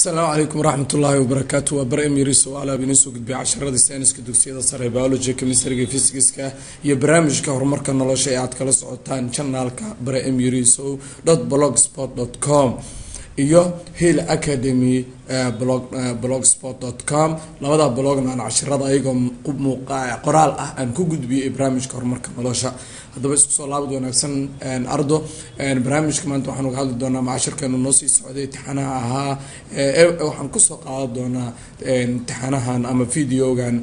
asalaamu calaykum waraxmat ullaahi wabarakaatu waa bar emiris oo alaab inoo soo gudbiya casharadii sayniska dugsiyada sare biology chemistryga physicska iyo barnaamijka horumarka nolosha ee aad kala socotaan janaalka bare emiriso dot blogspot dot com iyo hill academy blogspot dot com labada blogna aan cashirada ayagoo qoraal ah aan ku gudbiyay barnaamijka horumarka nolosha haddaba isku soo laabad wanaagsan ardo barnaamijka maanta waxaan uga hadli doonaa macashirkeenu noo sii socday imtixaanaha ahaa waxaan kusoo qaadan doonaa imtixaanahan ama videogan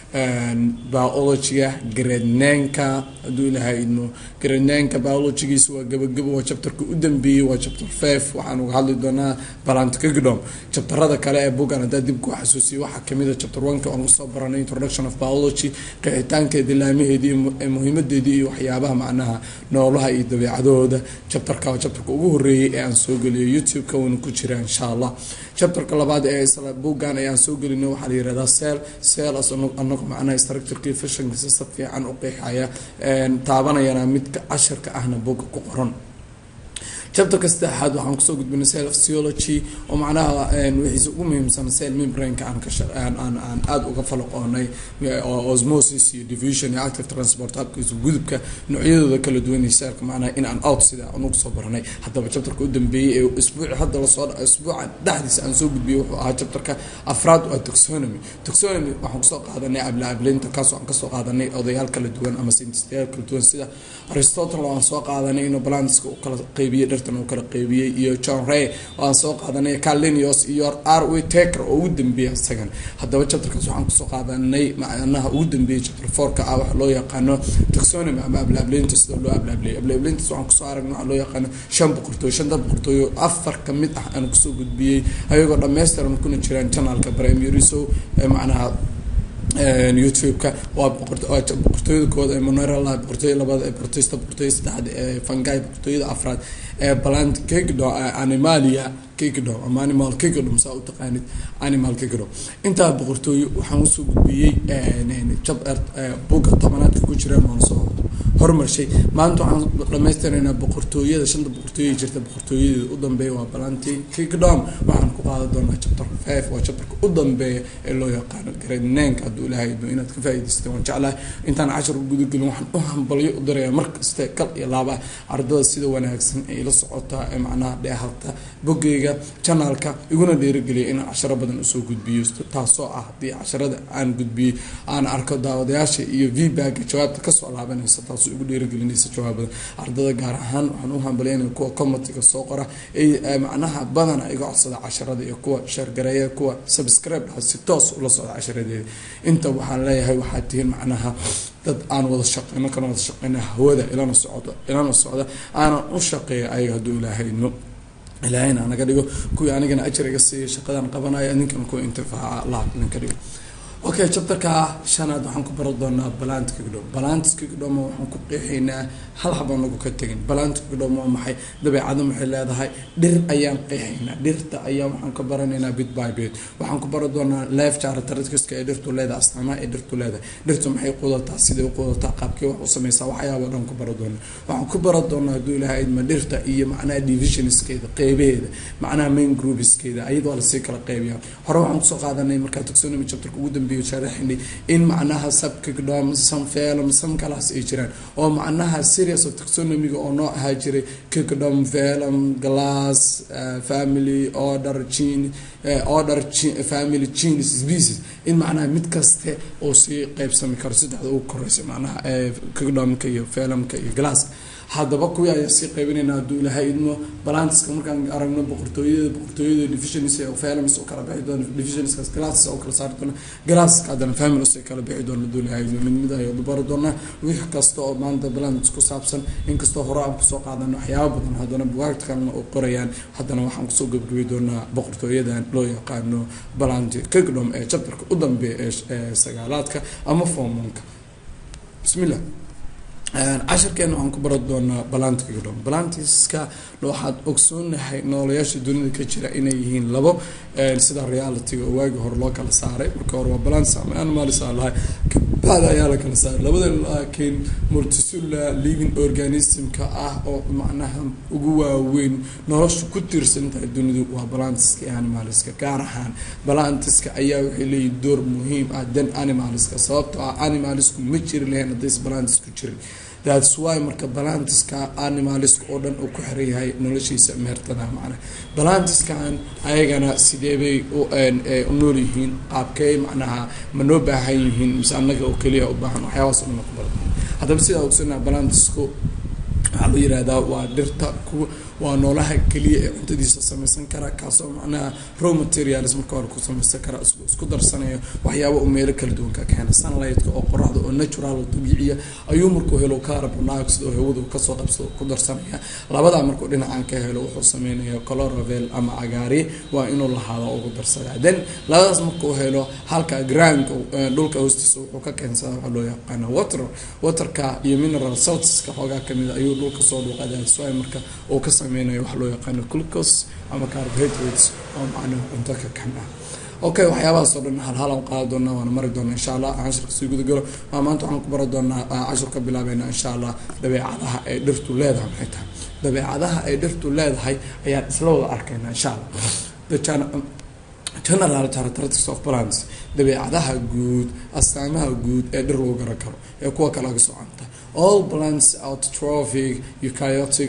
biologyga gradneenka hadduu ilahay idmo gradneenka biologygiisa waa gabagabo waa chapterka u dambeeyey waa chapter five waxaan uga hadli doonaa balantkigdom chapterada kale ee buggan haddaa dib ku xasuusiya waxaa kamid a chapter one-ka oon kusoo baranay introduction of biology qeexitaankeedii laamaheedii muhiimadeedii iyo waxyaabaha macnaha noolaha iyo dabeecadahooda chapterka waa chapterka ugu horeeyey ee aan soo geliyo youtube-ka wuuna ku jira insha allah chapterka labaad ee isla buggan ayaan soo gelina waxaa la yirahdaa seel seel anagu macnaha structurkii fashankiisa si fiican u qeexaya taabanayana midka cashirka ahna bogga ku qoran chapterka saddexaad waxaan kusoo gudbinay cell physiology oo macnaha wixiisa ugu muhiimsan cell membraneka aan aan aan aada uga falaqoonay osmosis iyo diffusion iyo active transport habkiisa gudubka noocyadooda kala duwan iyo cellka macnaha in aan out sida aan ugu soo baranay haddaba chapterka u dambeeyey ee isbuuci hadda lasoo isbuuca dhexdiisa aan soo gudbiyey wuxuu ahaa chapterka afraad waa taxonomy taxonomy waxaan kusoo qaadanay abla ablinta kaasoo aan kasoo qaadanay odayaal kala duwan ama scientistayaal kala duwan sida aristotle oo aan soo qaadanay inuu balanska u kala qeybiyey u kala qeybiyey iyo john ray oo aan soo qaadanay carlinius iyo r w taker oo ugu dambeeyay isagan haddaba chapterkaas waxaan kusoo qaadanay macnaha ugu dambeeyey chapter fourka ah waxa loo yaqaano taxonomy ama ablaableynta sida loo ablaableeyay ablaableyntas waxaan kusoo aragnay waxa loo yaqaano shan boqortooyo shanta boqortooyo afar ka mid ah aan kusoo gudbiyey ayagoo dhammaystiran kuna jiraan janalka primeriso macnaha youtube-ka waa boqortooyada kooda ee monerala boqortooyada labada ee bortista boqortooyada saddexaad ee fangai boqortooyada afraad ee plant kingdom animalia kingdom ama animal kingdom saa u taqaanid animal kingdom intaa boqortooyo waxaan usoo gudbiyey buga tobanaadka ku jiraan waan soo hormarshay maanta waxaan dhamaystiraynaa boqortooyada shanta boqortooya jirta boqortooyadeeda u dambeeya waa balanti kingdom waxaan ku qaadan doonaa chapter five waa chapterka u dambeeya ee loo yaqaano gradneenka hadduu ilahay idmo inaad ka faa'idaysatay waan jeclahay intaan cashar gudagelin waxaan u hambalyo u dirayaa markaste kal iyo laaba ardada sida wanaagsan ee ila socotaa ee macnaha dheehalta bogeyga janaalka iguna dhiirigeliya inaan casharo badan usoo gudbiyo taasoo ah haddii casharada aan gudbiyey aan arko daawadayaasha iyo vbaga jawaabta kasoo laabanaysa taasoo igu dhiirigelinaysa jawaabada ardada gaar ahaan waxaan u hambalyaynaya kuwa comitiga soo qora ee macnaha badana iga codsada casharada iyo kuwa sheergareeya kuwa subscribe dhaha si toos ula socda casharadeeda inta waxaan leeyahay waxaad tihiin macnaha dad aan wada shaqeyno kana wada shaqeyna hawada ilana socdo ilana socda aanan u shaqeeya ayaga hadduu ilaahayno ilaahayna naga dhigo kuwii anigana ajar iga siiya shaqadan qabanaya ninkan kuwa intifaaca laab idinka dhigo okay chapterka shanaad waxaan ku bari doonaa balantkigdhom balantkigdhom waxaan ku qeexaynaa hal habaan nagu ka tegin balantkigdhom waa maxay dabeecado maxay leedahay dhir ayaan qeexaynaa dhirta ayaa waxaan ka baranaynaa bit by bit waxaan ku bari doonaa life characteristics ee dhirtu leedahay astaamaha ee dhirtu leedahay dhirtu maxay qudataa siday u qudataa qaabkee wax u sameysaa waxyaaba dhan ku bari doonaa waxaan ku bari doonaa hadduu ilahay idma dhirta iyo macnaha divisionskeeda qeybaheeda macnaha main groupskeeda ayadoo lasii kala qeybiyaa hore waxaan kusoo qaadanay markaa taxonomy chapterka ugu dambeeya sharaxnay in macnaha subkigdom samfelum sam kalaas ay jiraan oo macnaha serious of taxonomiga oo noo ahaa jiray kigdom velum glass family order gene order family genes species in macnaha mid kaste oo sii qeybsami karo saddexda ugu koreysa macnaha kigdomka iyo velumka iyo glass haddaba kuwii ayaan sii qaybinayna hadduu ilahay idmo balantiska markaan aragno boqortooyada boqortooyada divisions oo families oo kala bixi doona divisionskaas glasses oo kala saari doona glasska haddana families ay kala bixi doona hadduu ilahay idmo mid mid ayaan bari doonaa wix kasta oo maanta balants ku saabsan inkastoo hore aan kusoo qaadano waxyaaba badan haddana bugaagta kalena oo qorayaan haddana waxaan kusoo gabagabi doonaa boqortooyadan loo yaqaano balanti kingdom ee chapterka u dambeeya ee sagaalaadka ama formonka bismillah cashirkeena waxaan ku bari doonaa balantkigdhom balantiska waxaad ogsoonahay noolayaasha dunida ka jira inay yihiin labo sida realityga oo waagi hore loo kala saaray marka hore waa balants ama animals aa lahay kabacdi ayaa la kala saaray labada laakiin multisula living organismka ah oo macnaha ugu waaweyn nolosha ku tiirsan tahay dunidu waa balantiska iyo animaliska gaar ahaan balantiska ayaa waxay leeyihin door muhiim ah dan animaliska sababtoo ah animalisku ma jiri lahayn haddays balantis ku jirin thats why marka balantiska animaliska oo dhan uu ku xiran yahay noloshiisa meertada macna balantiskan ayagana sidee bay u nool yihiin qaabkey macnaha ma noo baahan yihiin mise annaga oo keliya u baahan waxyaabaas o dhan ku bala haddaba sidaa ogsanaa balantisku waxaa loo yihahdaa waa dhirta ku waa noolaha keliya ee cuntadiisa samaysan kara kaasoo macnaha raw materials marka hore ku samaysan kara isku darsanaya waxyaaba u meelo kala duwan ka keena sunlightka oo qoraxda oo natural oo dabiiciya ayuu markuu helo carbon dioxide oo hawadu kasoo qabsado ku darsanaya labadaa markuu dhinacan ka helo wuxuu sameynaya coloravel ama cagaari waa inuu lahaado ugu darsadaa then labadaas markuu helo halka groundka dhulka hoostiisa wuxuu ka keensada waxaa loo yaqaana water waterka iyo mineral saltska xoogaa kamid ayuu dhulka soo dhuuqadaa so marka uu ka sameynaya waxa loo yaqaano glucose ama carbohydrates oo macnaha cunto ka kan ah okay waxyaabahaas oo dhan halhalan qaada doonaa waana mari doonaa insha allah cashirka sii guda galo maa maanta waxaan ku bari doonaa cashir ka bilaabeynaa insha allah dabeecadaha ay dhirtu leedahay maxay tahay dabeecadaha ay dhirtu leedahay ayaan isla wada arkaynaa insha allah general characteristics of plants dabeecadaha guud astaamaha guud ee dhir lagu garan karo ee kuwa kale aga socanta all plants autotrophic eukaryotic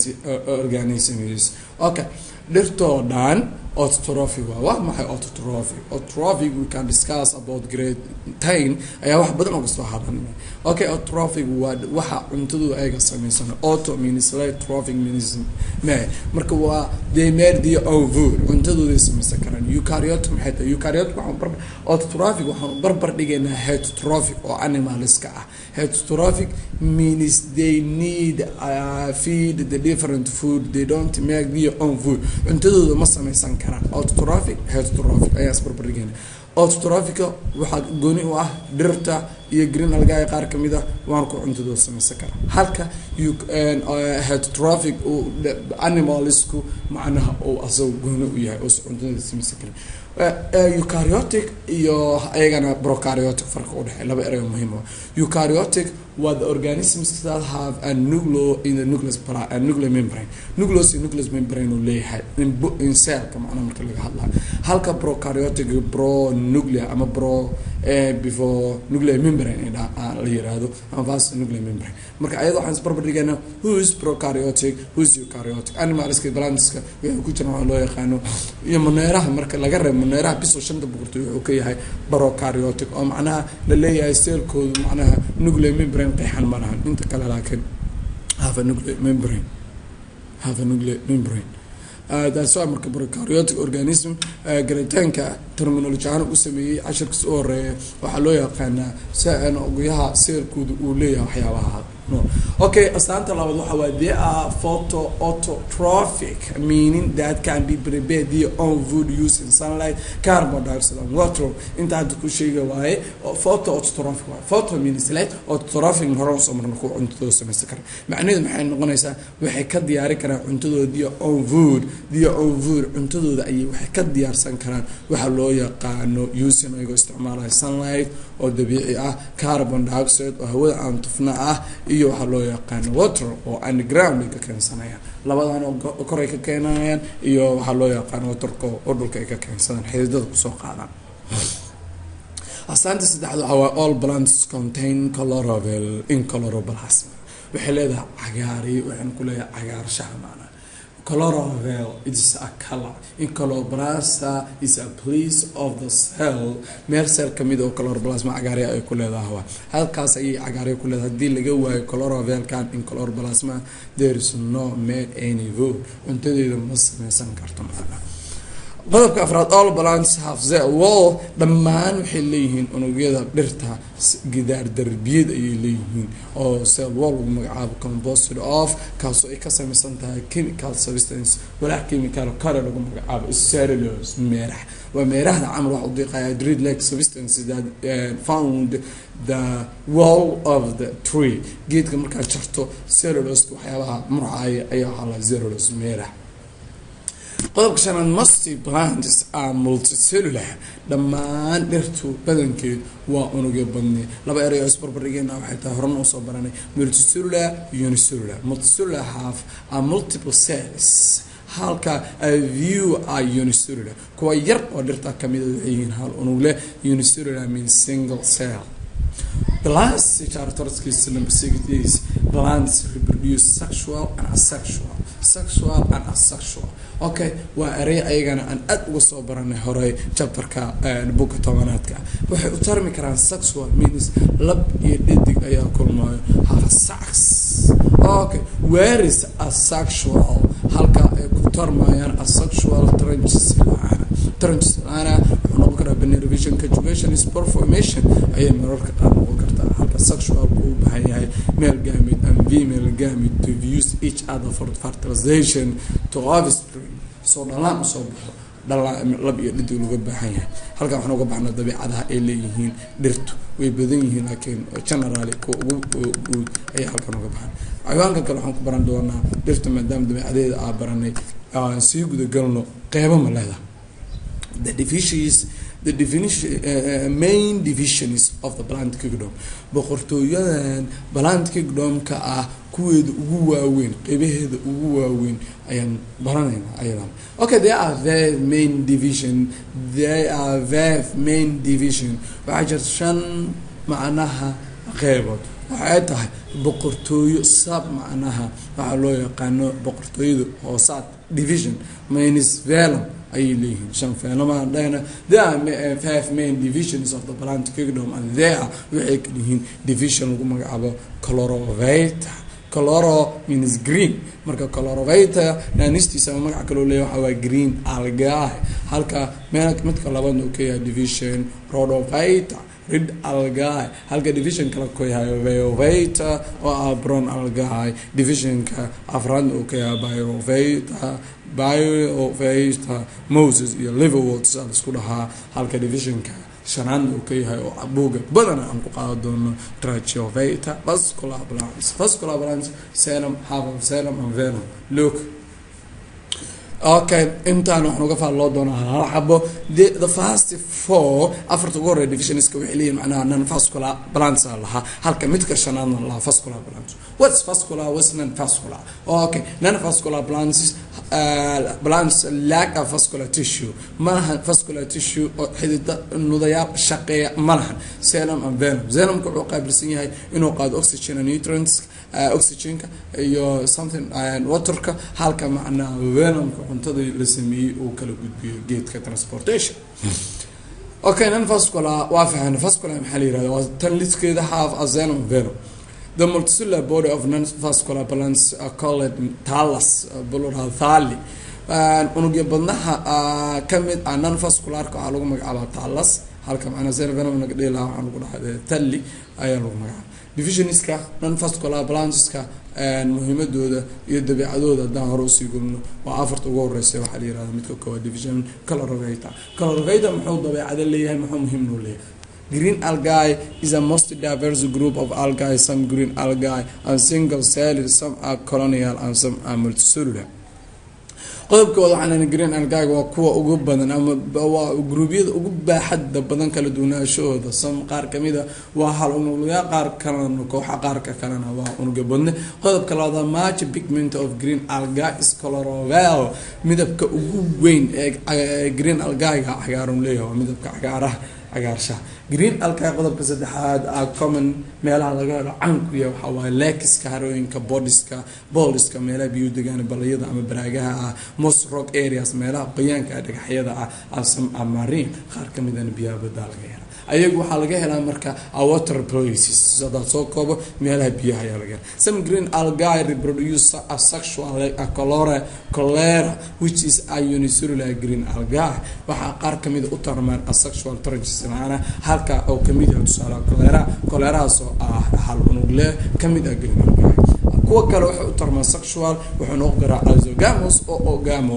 organisms okay dhirtoo dhan autotrophic waa wax maxay autotrophic autotrophic we can discuss about grade ten ayaa wax badan oo kasoo hadan okay autotrophic waa waxa cuntadu ayaga samaysan auto means like trophic means me marka waa they made their own food cuntadooday samaysan karaan eukaryotic maxay tahay eukaryotic waxaan bar autotrophic waxaan barbar dhigaynaa heterotrophic oo animaliska ah heterotrophic means they need uh, feed the different food they don't make their own food cuntadooda ma samaysan karaan autotrophic heterotrophic ayaa isbarbardhigayna autotrophica waxaa gooni u ah dhirta iyo green algae qaar kamid ah waan ku cuntadooda samaysan karaa halka heterotrophic animalisku macnaha uu asaga gooni u yahay oo cuntadooda samaysan karin eukaryotic iyo ayagana brocaryotic farqa udhexey laba erey muhiim ah eukaryotic waa the organisms that have a nucleo in the nucleus a nuclear membrane nucleus iyo nucleus membrane uu leeyahay in cellka macnaha marka laga hadlayo halka brocaryotic pro nuclear ama pro before nuclear membrane la yiraahdo ama vast nuclear membrane marka ayada waxaan isbarbar dhigaynaa who's procaryotic who's eukaryotic animalska plantiska waxay ku jiraan waxaa loo yaqaano iyo maneeraha marka laga reebo maneeraha biso shanta boqortooy wuxuu ka yahay procaryotic oo macnaha la leeyahay seelkoodu macnaha nuclear membrane qeexan ma lahan inta kale laakiin have a nuclear membrane have a nuclear membrane taas waa marka procaryotic organism garitaanka terminology ahaan u sameeyey cashirkiis u horeeya waxaa loo yaqaanaa saan ogoyaha seerkooda uu leeyahay waxyaabaha no okay astaanta labaad waxa waa they are photo autotrophic meaning that can be prepared their own food using sunlight carbon dioxide and water inta hadda ku sheega waaye photo autotrophic waaye photo means light autotrophic hore usoo marna kuwa cuntadooda samaysan kara macnaheedu maxay noqonaysaa waxay ka diyaari karaan cuntadooda their own food their own food cuntadooda ayay waxay ka diyaarsan karaan waxa loo yaqaano using ayagoo isticmaalaya sunlight oo dabiici ah carbon dioxide oo hawada aan tufna ah iyo waxaa loo yaqaano water oo underground ay ka keensanayaan labadan oo koray ka keenayaan iyo waxaa loo yaqaano waterka oo dhulka ay ka keensadaan xididada kusoo qaadaan astaanta saddexaad waxaa waa all plants contain coloravel in coloroplasma waxay leedahay cagaari waxaan ku leeyahay cagaarshaha maanaa chlorophyll is a color in chloroplasta is a place of the cell meel cell kamid oo chloroplasma cagaarya ay ku leedahay waa halkaas ayay cagaarya ku leedahay haddii laga waayo chlorophyllkan in chloroplasma there is no made any food cuntadeeda ma sameysan karto macna qodobka afraad all plants have the wall dhammaan waxay leeyihiin unugyada dhirta gidaar darbiyad ayay leeyihiin oo cell wall lagu magacaabo composted of kaasoo ay ka samaysan tahay chemical substance walax chemical kale lagu magacaabo cellulose meerax waa meerahda camal waxa u diiqaya dread like substances that uh, found the wall of the tree geedka markaad jarto cellulose waxyaabaha murcaaya ayaa waxaa la cellulose meerax qodobka shanaad musty plants are multicellular dhammaan dhirtu badankeed waa unugyo badni laba erey oo isbarbardhigeena waxay tahay horena usoo baranay multicellular unicellular multicellular half are multiple cells halka view are unicellular kuwa yar oo dhirta kamida waxay yihiin hal unug leh unicellular means single cell plants characteristics number six is plants reproduce sexual and asexual sexual and asexual okay waa erey ayagana aan aad uga soo baranay horey chapterka buka tobanaadka waxay u tarmi karaan sexual means lab iyo dhadig ayaa kulmaayo have sex okay where is asexual halka ay ku tarmayaan asexual trenches laana trenches laana wuxuu noqon karaa benevision conjugation sport formation ayay mararka qaar noqon kartaa halka sexualku u baahan yahay male gamete and female gamete to use each other for fertilization to offspring soo dhalaan usoo baxo dhalaan lab iyo dhidig laga baahan yahay halkan waxaan uga baxnaa dabiicadaha ay leeyihiin dhirtu way badan yihiin laakiin generally kuwa ugu guud ayay halkan uga baxan xayawaankan kale waxaan ku baran doonaa dhirta maadaama dabiicadeeda aa baranay aan sii gudagalno qeybo ma leedaha the divisions the definition uh, main divisions of the plant kingdom boqortooyadan plant kingdomka ah kuweeda ugu waaweyn qeybaheeda ugu waaweyn ayaan baranaynaa ayadan okay they are their main division they are their main division waxaa jirta shan macnaha qeybood waxay tahay boqortooyo sab macnaha waxaa loo yaqaano boqortooyada hoosaad division minus velum ayay leeyihiin shan fenomaan dhahna there are five main divisions of the plant kingdom and there waxay ka yihiin division lagu magacaabo colorovata coloro means green marka colorovata naanistiisa ama magaca kaloo leeya waxaa waa green algae halka meel midka labaadna uu ka yahay division rodovata rid algae halka divisionka la ku yahay veovata oo ah bron algae divisionka afraadna uu ka yahay biovata biovata moses iyo liverwood saa laisku dhahaa halka divisionka shanaadna uu ka yahay oo buuga badana aan ku qaada doono trachiovata vascular balance vascular balance senum half of senum and venom look okay intaan waxaan uga faalloo doonaa hal xabo the the first four afarta ugu horreya divisionska waxay leeyihin macnaha non vascular balance aa lahaa halka midka shanaadna lahaa vascular balance what's vascular what's non vascular okay non vascular balance uh, balance lack of vascular tissue malahan vascular tissue oo xidida nudayaal shaqeeya malahan senum and venom venomka wuxuu qaabilsan yahay inuu qaado oxygen and nutrients uh, oxygenka iyo something uh, waterka halka macnaha venomka cuntada la sameeyey uu kala gudbiyo geedka transportation okay non vascular waa fahan vascular maxaa la yirahda waa tan liskeeda half a xenon venom the multicellular body of non-vascular plants are called thallus plural thalli unugya badnaha kamid ah non-vascularka waxaa lagu magacaabaa thallus halka macnaa xenon venom naga dhihi lahaa waxaa lagu dhahaa thalli ayaa lagu magacaaba divisioniska non-vascular plantska muhiimadooda iyo dabeicadooda haddaan hore usii gulno waa afarta ugu horeysa waxaa la yirahda midka koowaad division colorovata colorovata muxuu dabeicado leeyahay muxuu muhiim noo leeyahay green algae is a most diverse group of algae some green algae and single celled some are colonial and some are multicellular qodobkooda waxaan green algaga waa kuwa ugu badan ama waa gruubyada ugu baaxadda badan kala duwanaashahooda sam qaar kamida waa hal unugya qaar kalena kooxa qaarka kalena waa unuga badne qodobka labaad march pigment of green alga is colorovel midabka ugu weyn ee green algaga cagaaran leeyahay waa midabka cagaaraha cagaarshaha green alka qodobka saddexaad a common meelaha laga helo canku ya waxaa waaye lekiska harooyinka bodiska booliska meelaha biyu degaan balayada ama baraagaha ah most rock areas meelaha qoyaanka ah dhagaxyada ah asam amarin qaar kamidana biyaha badaa laga hela ayagu waxaa laga helaa marka water places hadaad soo koobo meelaha biyaha ayaa laga hela some green algae reproduce asexual colora cholera which is a unicellular green algae waxaa qaar kamida u tarmaan asexual trenches maana halka oo kamid yahay tusaale cholera cholerahaas oo ah hal unug leh kamid ah green algae kuwa kale waxay u tarmaan sexual wuxuu noqon karaa isogamos oo ogamos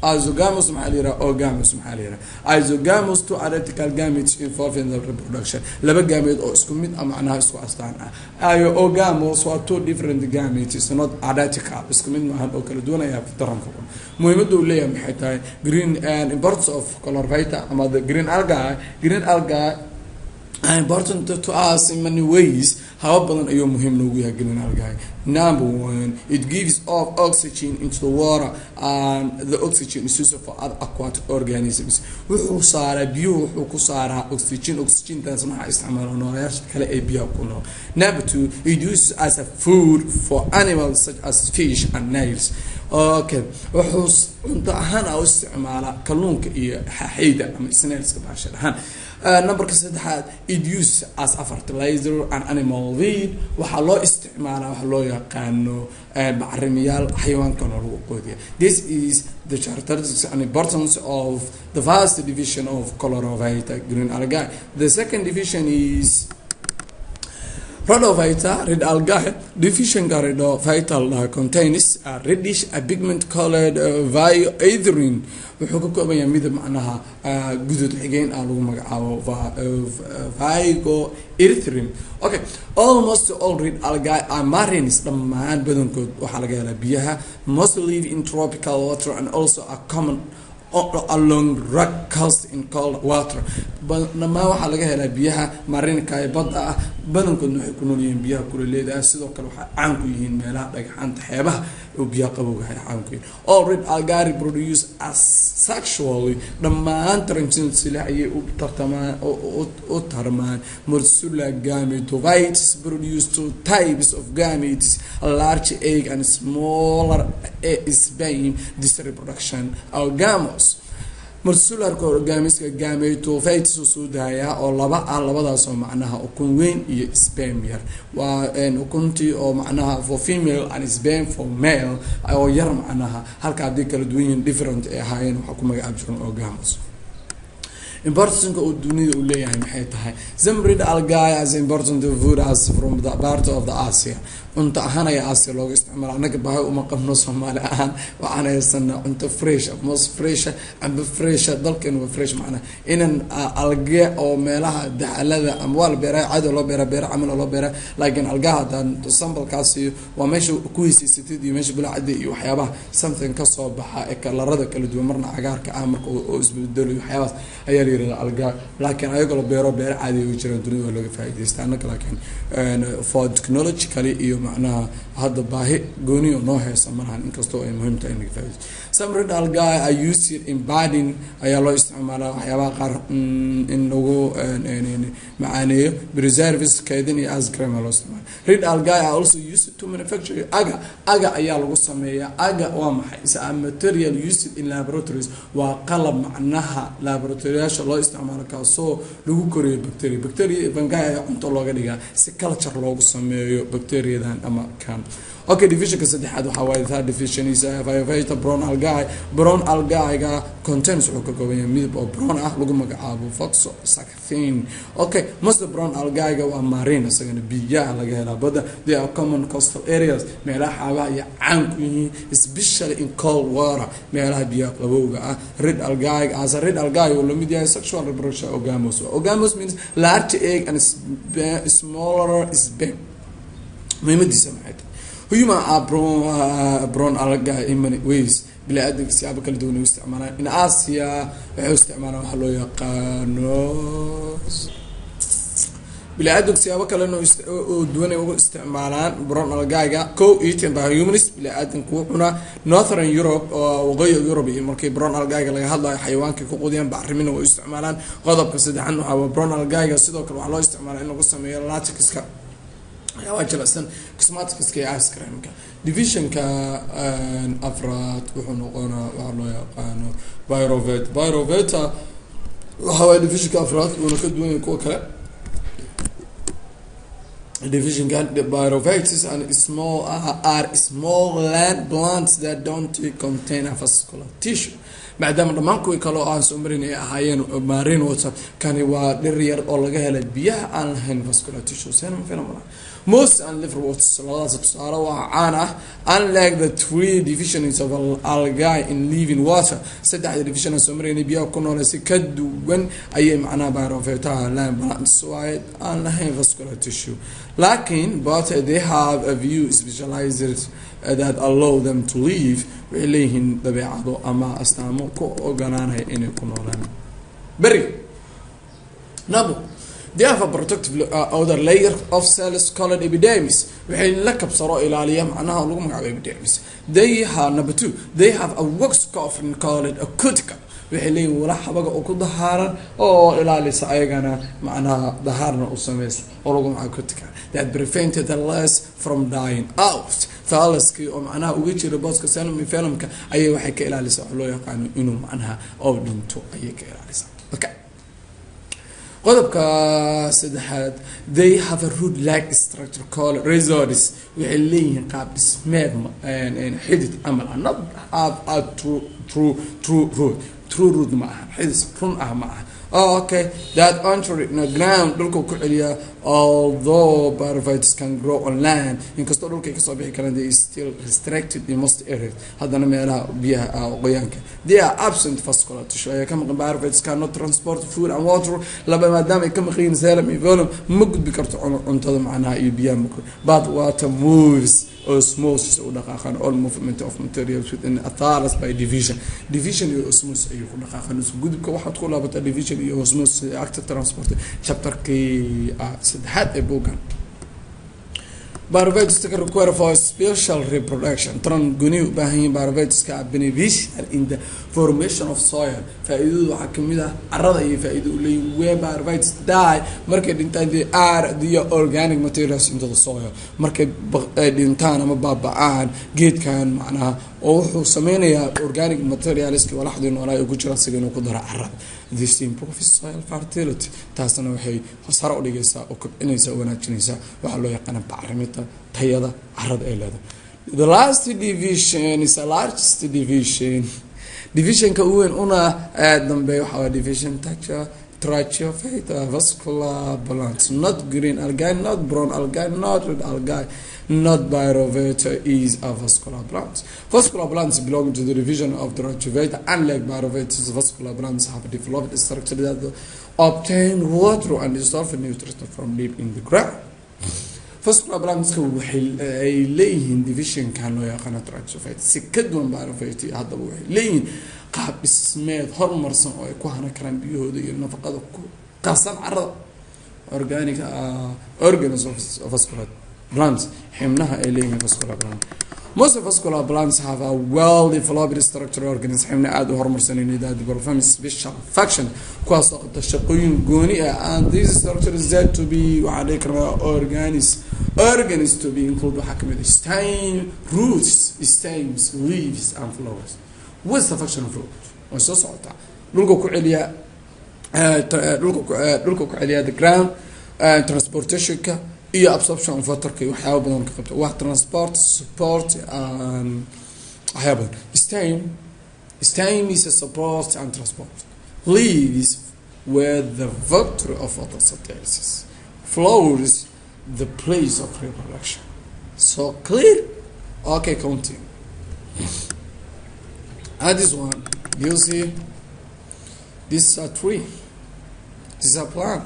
isogamus maxaa la yiraha ogamus maxaa la yiraha isogamus two identical gametes involving the reproduction laba gameed oo isku mid ah macnaha isku astaan ah ayo ogamus waa two different gametes not identical isku mid maahan oo kala duwan ayaa taranka muhiimadda uu leeyahay maxay tahay green and importance of colorvita ama the green alga green alga important to us in many ways haba badan ayuu muhiim noogu yahay green algae number one it gives off oxygen into the water and the oxygen is used for other aquatic organisms wuxuu saaraa biyuhu wuxuu ku saaraa oxygen oxygentaas maxaa isticmaala noolayaasha kale ee biyaha ku nool number two it uses as a food for animals such as fish and nails okay wuxuu cunto ahaan a u isticmaalaa kalluunka iyo xaxeyda ama snailska baashad ahaan numberka saddexaad it use as a fertilizer and animal feed waxaa loo isticmaalaa waxa loo yaqaano bacrimiyaal xayawaankana lagu qoodiya this is the characteristics and importance of the first division of chlorophyta green algae the second division is Rhodophyta, red algae, division rhodophyta contains a reddish a pigment colored uh, vioethrin wuxuu ka kooban yahay midab macnaha gudud xigeen ah lagu magacaabo vigo erythrin okay almost all red algae are marines dhammaan badankood waxaa laga helaa biyaha most live in tropical water and also are common along rock coast in cold water dhamaan waxaa laga helaa biyaha marinka ee badda ah badankoodna waxay ku nool yihiin biyaha kulaleeda ah sidoo kale waxay caan ku yihiin meelaha dhagxaanta xeebaha oo biyaha qabowga ay caan ku yihiin all red algari produce as sexually dhammaan taranjinsile ayay u tartamaan u tarmaan morsula gametovites produce two types of gametes a large egg and smaller sperm this reproduction algamos marsularka orgaamiska gametophytes uu soo daayaa oo laba ah labadaas oo macnaha ukun weyn iyo sperm yar waa ukuntii oo macnaha for female and sperm for male oo yar macnaha halka haddii kala duwan yihiin different ay ahaayeen waxaa ku magacaab jiran orgamos importancinka uu dunida uu leeyahay maxay tahay zamrid algae as important food as from the part of the asia cunto ahaan ayaa asia looga isticmaala annaga bahay uma qabno soomaali ahaan waxaan haysanaa cunto fresh mos fresha amba fresha dalkeena waa fresh macnaa inan alge oo meelaha daxalada ama waa la beeraa caado loo beeraa beera camala loo beeraa laakiin algaha haddaan sambalkaasi waa meesha ku heysaysatid iyo meesha bulacada iyo waxyaabaha something kasoo baxa ee kalarada kala duwan marna cagaarka ah marka oo isbedelo waxyaabahaas ayaa la yirahda alga laakiin ayagoo la beero beero caadi ay jiraan dunida waa looga faa'iidaysta annaga laakiin for technologically iyo macnaha hadda baahi gooniyo noo heesa malahan inkastoo ay muhiim tahay in laga faa'iidaysto some red algae are used in badding ayaa loo isticmaalaa waxyaabaha qaar in lagu macaaneeyo preserves kaydin iyo ascrema loo isticmaala red algae are also used to manufacture aga aga ayaa lagu sameeyaa aga waa maxay is a material used in laboratories waa qalab macnaha laboratoryaasha loo isticmaalo kaasoo lagu koriyo bacteria bacteria fungi ayaa cunto looga dhigaa si culture loogu sameeyo bacteriadan ama kan okay divisionka saddexaad waxaa waaye third division is firefighter brown algae brown algae-ga contains wuxuu ka kooban yahay midab oo brown ah lagu magacaabo foxo sacthin okay most brown algae-ga waa marine isagana biyaha laga helaa badda they are common coastal areas meelaha xaabaha iyo caan ku yihiin especially in cold water meelaha biyaha qabowga ah red algae as a red algae uu lamid yahay sexual reproduction orgamos orgamos means large egg and smaller sperm muhiimadiisa maxay tahay human are brown, uh, brown algae in many ways bili-aadanka siyaabo kala duwan u isticmaalaan in asia waxay u isticmaalaan waxaa loo yaqaano bili-aadanka siyaabo kalena oo duwan ay ugu isticmaalaan brown algaga co eaten by humans bili-aadanka wuu cunaa northern europe oo waqooyi europe iyo markii brown algaga laga hadlayo xayawaankay ku qudiyaan bacrimina way u isticmaalaan qodobka saddexan waxaa waa brown algaga sidoo kale waxaa loo isticmaalaa in lagu sameeyo laticska waxyaabaa jilicsan cosmaticska iyo ice creamka divisionka afraad wuxuu noqonaa waxaa loo yaqaano byrovet byroveta waxa waaya divisionka afraad uuna ka duwan yahay kuwa kale division pyrophytes and small uh, are small land plants that don't contain a vascular tissue maadaama dhammaan kuwii kale oo aan soo marin ay ahaayeen marine water kani waa dhir yar oo laga helay biyaha aan lahayn vascular tissue seen phenomenon most and liver waters labadaas tusaale waa caan ah unlike the three divisions of algae in living water saddexda division aan soo maraynay biyaha ku noole si ka duwan ayay macnaha pyrophytaha land plants waaye aan lahayn vascular tissue laakiin but they have a view specialized that allow them to live waxay leeyihiin dabeecado ama astaamo ku ogolaanaya inay ku noolaan beri nabo they have a protective uh, outer layer of cells called epidermis waxay la kabsaro ilaaliya macnaha lagu magacaabo epidermis they have number two they have a wax coffin called a cuticle waxay leeyihin wala xabaga oo ku dahaaran oo ilaalisa ayagana macnaha dahaarna u sameysa oo lagu magacaabo cuticle that prevented the less from dying out thalaskii oo macnaha uga jira booska selmi filmka ayay waxay ka ilaalisa wax loo yaqaano inuu macnaha oo dhinto ayay ka ilaalisa okay qodobka saddexaad they have a root like structure called resorts waxay leeyihiin qaab dhismeed xidid camal ah not have a true true true root true root ma aha xidid run ah ma aha oh, okay that entry in the ground dhulka ku celiya although pyrophytes can grow on land inkastoo dhulkay kasoo bixi karaan they is still restricted in most areas haddana meelaha biyaha qoyaanka they are absent vascular tissue ayaa ka maqan pyrophytes cannot transport food and water laba maadaama ay ka maqan yihiin serum iyo volume ma gudbi karto cuntada macnaha iyo biyaha ma but water moves osmosis u dhaqaaqan all movement of materials within a thallus by division division iyo osmosis ayuu ku dhaqaaqan isku gudubka waxaad ku laabataa division iyo osmosis active transport chapterkii saddexaad ee buuggan Pyrophytes require for special reproduction. Tran guni u baahan yihiin pyrophytes are beneficial in the formation of soil. Faa'iidadu waxaa kamid ah carrada iyo faa'iido u leeyihiin where pyrophytes die markay dhintaan they are the organic materials into the soil. Markay dhintaan ama baaba'aan geedkan macnaha oo wuxuu sameynayaa organic materialski walaxdii noolaa ee ku jira isaga inuu ku daro carrada. This improves soil fertility. Taasna waxay sare u dhigaysaa oo kobcinaysaa oo wanaajinaysaa waxaa loo yaqaana bacriminta tayada carrada ay leedahay the last division is the largest division divisionka ugu weyn una dambeeya waxaa waa division toucher tracheophyta vascular plants not green algae not brown algae not red algae not pyrovata is a vascular plant vascular plants belong to the division of the tracheophyta unlike pyrovatas vascular plants have developed a structure that obtain water and dissolve nutrients from deep in the ground vascular plantska waxay ay leeyihiin divisionkan loo yaqaano tracheophyte si ka duwan pyrophyte haddaba waxay leeyihiin qaab dhismeed horumarsan oo ay ku hana karaan biyahooda iyo nafaqada ku qasan carada organic organism of vascular plants xibnaha ay leeyihiin vascular plants most of vascular plants have a well developed structural organism xibna aada u horumarsanayna that perform special function kuwaas oo qabta shaqooyin gooni ah and this structure is said to be waxaa dhihi karnaa organis organs to be include waxaa kamid ah stem roots stems leaves and flowers what's the function of root way soo socotaa dhulka ku celiya dhulka dhulka ku celiya the ground transportationka iyo absorption of waterka iyo waxyaaba badan ka qabta waa transport support and waxyaaba badan stem stem is a support and transport leaves where the vector of photosynthesis flowers the place of reproduction so clear okay continue and this one you see this is a tree this is a plant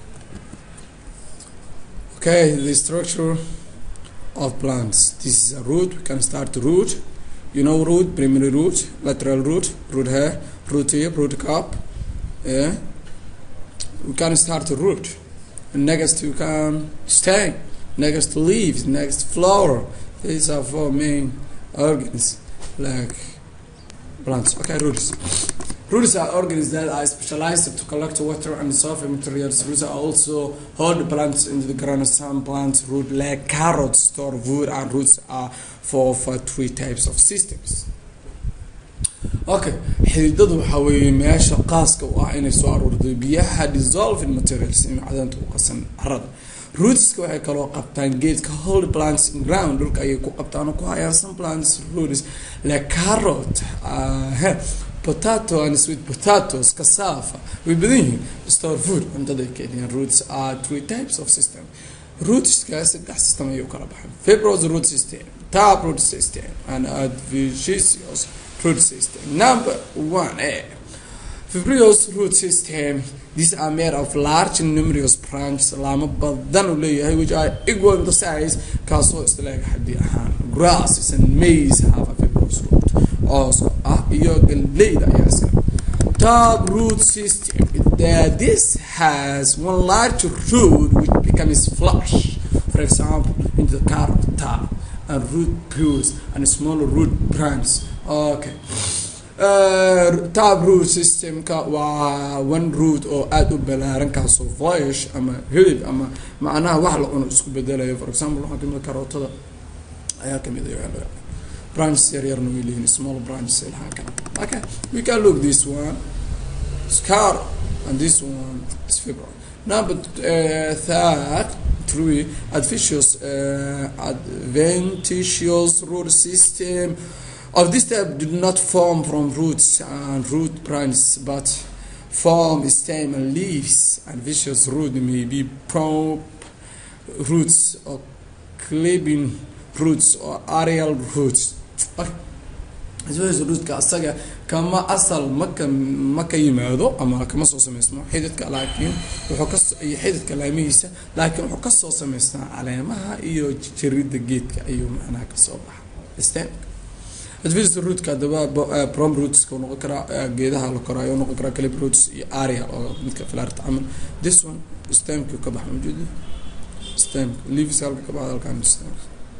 okay the structure of plants this is a root we can start root you know root primary root lateral root root hair root tip root cup yeah we can start a root next you can stem next leaves next flower these are four main organs like plants okay roots Roots are organs that are specialized to collect water and soft materials. Roots are also hold plants into the ground. Some plants root like carrots store wood and roots are for, for three types of systems. okay xididadu waxaa weeye meesha qaaska u ah inay soo aruurto biyaha dissolving materials in macdanta u qasan carada rootska waxay kaloo qabtaan geedka hold plants in ground dhulka ayay ku qabtaan oo ku hayaan some plants roots like carrot uh, potato and sweet potatoes cassava way badan yihiin store food cuntada ay keediyaan roots are three types of system rootska saddex system ayay u kala baxaan fibrous root system tap root system and adventitious root system number one eh fibrous root system these are made of large numerous branches laamo badan uu leeyahay which are equal in the size kaasoo isleeg xaddi ahaan grasses and maize have a fibrous root cooska ah iyo galleyda ayaa iska top root system that this has one large root which becomes flush for example into the carrot top and root pools and smaller root branches okay uh, top root systemka waa one root oo aada u balaaran kaasoo voish ama hilib ama macnaha wax la cuno isku bedelayo for example waxaa kamid karootada ayaa kamid a branches yar yarna way leeyihin small branches ilhaa kale okay we can look this one scar and this one is fibro number uh, third three adventitious uh, adventitious root system of this type do not form from roots and root branches but form stem and leaves and vicious root may be prop roots or clipping roots or aerial roots rootka asaga kama asal maka ma ka yimaado ama kama soo samaysmo xididka laakiin wuxuu ka iyo xididka laamihiisa laakiin wuxuu kasoo samaystaa caleemaha iyo jirida geedka ayuu macnaha kasoo baxa stemka adventist rootka hadaba prom rootska noqon karaa geedaha la koraayo noqon karaa calib roots iyo aria oo midka filaarta camal this one stemki ka baxa maujeedi stemk leaves halka ka baxda halkan stem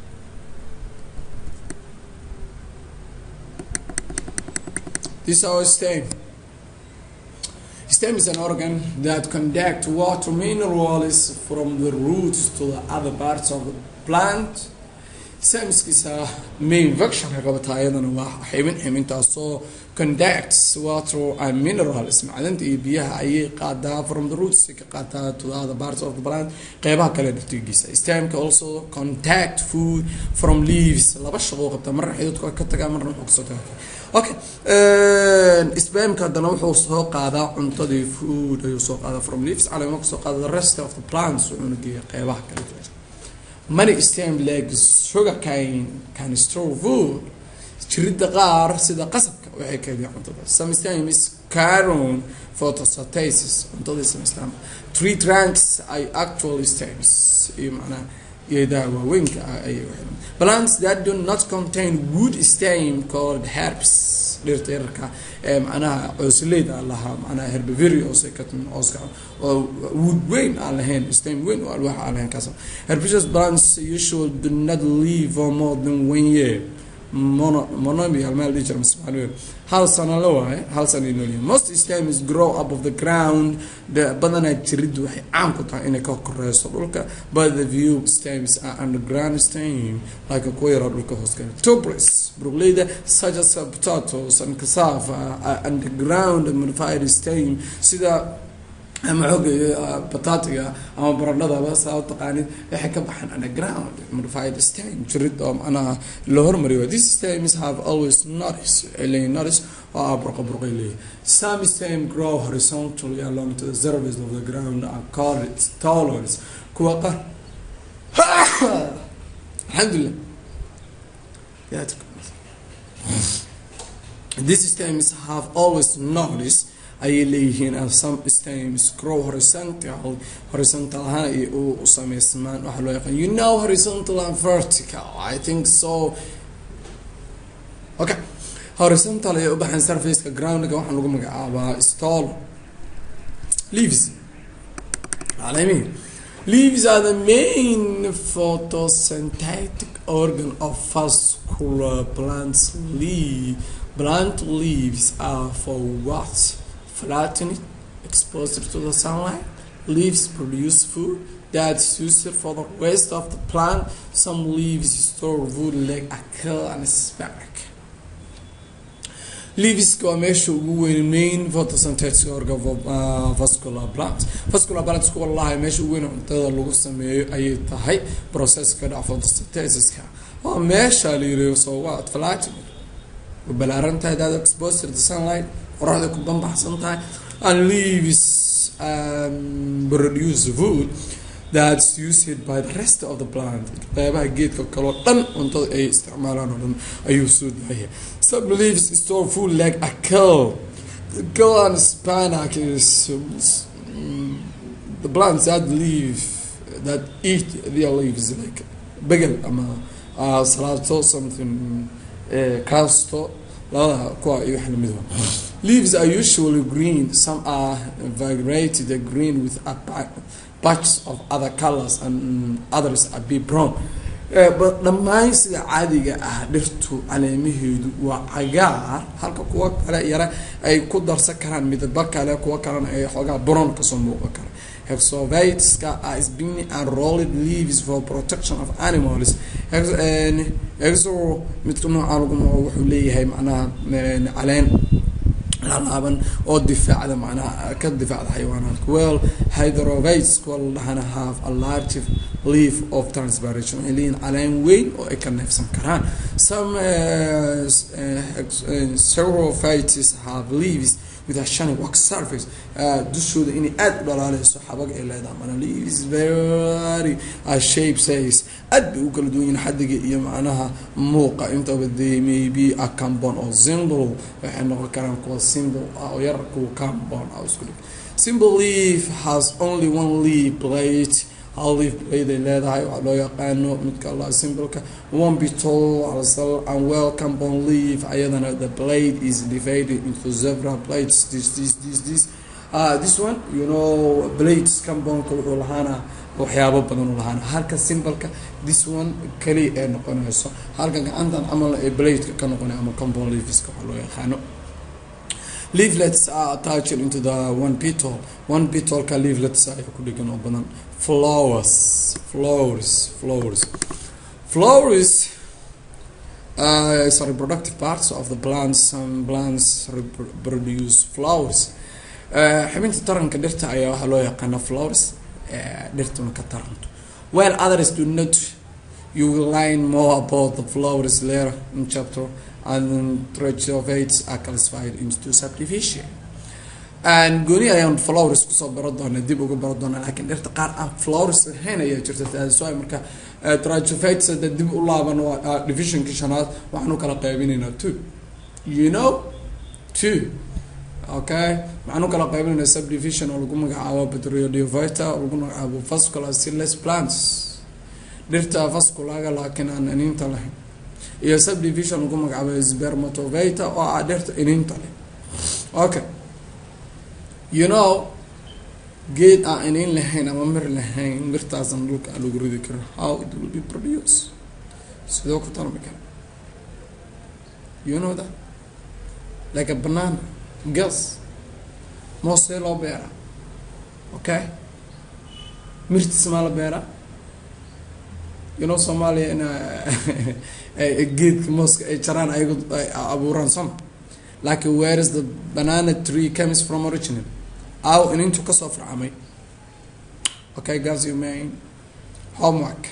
this is our stem stem is an organ that conduct water minerals from the roots to the other parts of the plant samskiisa main functionka qabata ayadana waa xibin xibintaasoo conducts water and minerals macdanta iyo biyaha ayay qaadaa from the roots ka qaataa to the other parts of the plant qeybaha kale dhirtigiisa stemka also contact food from leaves laba shaqo qabta marna xididka ka tagaa marna wuxuu kasoo tagaa okay spamka haddana wuxuu soo qaadaa cuntadii food ayuu soo qaadaa from leaves caleema kasoo qaada the rest of the plants wuxuuna geeya qeybaha kale many stem like sugar cane can store food jirida qaar sida qasabka waxay keediyaan cuntada some stems caron photosynthesis cuntaday samaystaan tree trunks ay actual stems iyo macnaha geedaha waaweynka ah ayay waxay plants that do not contain wood stem called herbs dhirta yararka ee macnaha coosleyda aan lahaa macnaha herbivorous ay ka timi cooska oo wood weyn aan lahayn stem weyn oo alwaax aan lahayn kaas herbaceous plants usually do not live for more than one year mono monomy almaa dhihi jira masmaaliyo hal sano la waaye hal sano ay noolyihin most stems grow up of the ground badanaa jiriddu waxay caan ku tahay inay ka koreyso dhulka but the view stems are underground stem like kuwa yaraa dhulka hoos gala tuberous brogleyda such as potatoes and cassava are underground modified stem sida ama xooga batatiga ama baradhadaba saa u taqaanid waxay ka baxaan underground modified stem jirid oo macnaha la hormariyo these stems have always notice leeyihin notice oo ah burqa burqay leeyihin some stem grow horizontally along to the surface of the ground are called tolerance kuwa qaar alxamdulilah these stems have always noticed ayay leeyihiin and some stems grow horizontal horizontal ahaan ay u sameysmaan waxaa loo yaqaan you know horizontal and vertical i think so okay horizontal ayay u baxaan surfaceka groundka waxaa lagu magacaabaa stall leaves caleemihi leaves are the main photosynthetic organ of vascular plants leaf plant leaves are for what flattened, exposed to the sunlight. Leaves produce food that's used for the rest of the plant. Some leaves store food like ackle and asparagus. leaveska waa meesha ugu weyn main photosynthetic organ uh, vascular plant vascular plant isku walahay meesha ugu weyn cuntada lagu sameeyo ayay tahay processka dhac photosynthesiska waa meesha la yiri soo waa flat balaaran tahay dad exposed to sunlight qoraxda ku bambaxsan tahay and leaves um, produce food that's used by the rest of the plant qeybaha geedka kaloo dhan cuntada ay isticmaalaan oo dhan ayuu soo daaya some leaves store food like a kale the kale and spinach is um, the plants that leave that eat their leaves like bagel ama uh, salaato something uh, casto labada kuwa iyo wax lamid leaves are usually green some are variegated green with a patches of other colors and others are be brown dhammaan sida caadiga ah dhirtu caleemaheedu waa cagaar halka kuwa kale yare ay ku darsan karaan midaba kale kuwa kalena ay xoogaa brown kasoo muuqan kara hexoviteska are spinning and rolled leaves for protection of animals exo midka nooca lagu wuxuu leeyahay macnaha caleen laalaaban oo difaacda macnaha ka difaacda xayawaanaadka well hydrovites kuwa la dhahana have a large leaf of transpiration waxay leeyihin caleen weyn oo ay ka neefsan karaan some uh, uh, saurophytes have leaves with a shiny wax surface dushooda inay aada u dhalaaleyso xabag ay leedahay mana leaves very a shape says aad bay u kala duwan yihin xadiga iyo macnaha muuqa intaba they may be a cambon oo symbol waxay noqon karaan kuwa symbol ah oo yar kuwa cambon ah isku dhig symbol leaf has only one leaf plate hal leaf plate ay leedahay waxaa loo yaqaano midka allah symbolka one beetle alasal and well cambon leaf ayadana the blade is divided into several plates this this this this uh, this one you know blades cambonka wuxuu lahaana waxyaabo badan u lahaana halka symbolka this one kaliya ee noqonayso halka gacantan camal ee bladeka ka noqonay ama cambon leafiska waxaa loo yaqaano leaflets are attached into the one petal one petalka leaflets ayaa ku dhegan oo badan flowers flowers flowers flowers uh, is a reproductive parts of the plants some plants produce flowers xibinta taranka dhirta ayaa waxaa loo yaqaana flowers dhirtuna ka taranto while others do not you will learn more about the flowers later in chapter and trichovates are classified into subdivision and gooni ayaan flowers kusoo baro doona dib uga baro doona laakiin dhirta qaar aan flowers lahayn ayaa jirta taasoo ay marka trichovates hadda dib u laaban waa divisionkii shanaad waxaan u kala qaybinaynaa two you know two okay maxaan u kala qaybinaynaa subdivision oo lagu magacaabo petrodiovita oo lagu magacaabo vascular seedless plants dhirta vasculaga laakiin aan iniinta lahayn iyo subdivision lagu magacaabo spermatovita oo ah dhirta iniinta leh okay you know geed aan iniin lahayn ama mir lahayn mirtaasan dhulka aan lagu ridi karin how it will be produced sidoo ku tarmi kara you know that like a banana gas moosee loo beeraa okay mirtiis maa la beeraa you know soomaaliya in geedka mooska ay jaraan ayago ay abuuraan soma laakiin where is the banana tree comes from original aw inintu kasoo farcamay okay guys you main homework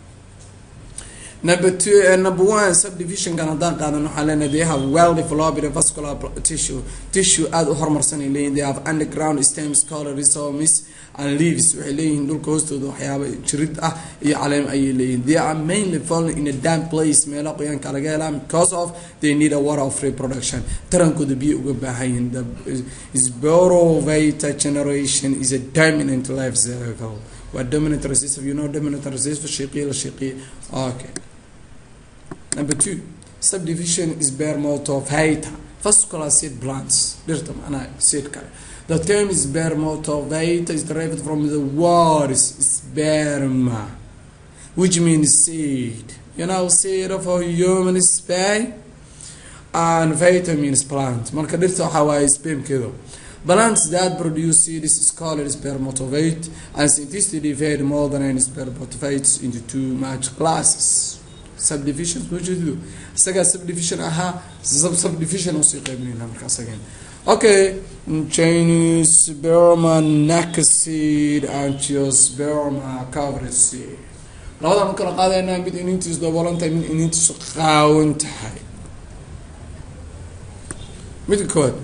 number two uh, number one subdivisionkan haddaan qaadan waxaa leenahay they have well developed vascular tissue tissue aada u horumarsan ay leeyihin they have underground stems called rhizomes and leaves waxay leeyihiin dhulka hoostooda waxyaaba jirid ah iyo caleem ayay leeyihin they are mainly falling in a damp place meelo qoyaanka laga helaa because of they need a water of reproduction tarankooda biyo uga baahan yihiin the sporovita generation is a dominant life cycle waa dominant recessive you know dominant recessive shiqiya la shiqiya okay number two subdivision is spermatophyta vascular seed plants dhirta macnaha seed kale the term spermatophyta is derived from the word sperma which means seed you know seed of a human sperm and vitamins plant marka dhirta waxaa waaye spermkeedu Plants that produce seeds is called spermatophyte and scientists divide more than spermatophytes into two major classes. subdivision ma jeedido isagaa subdivision ahaa sub subdivision usii qaybinayna marka isagan okay Gynosperma nacid angiosperma covered seed labadan u kala qaadaynaa mid inintiisu daboolan tahay mid inintiisu qaawan tahay midka koowaad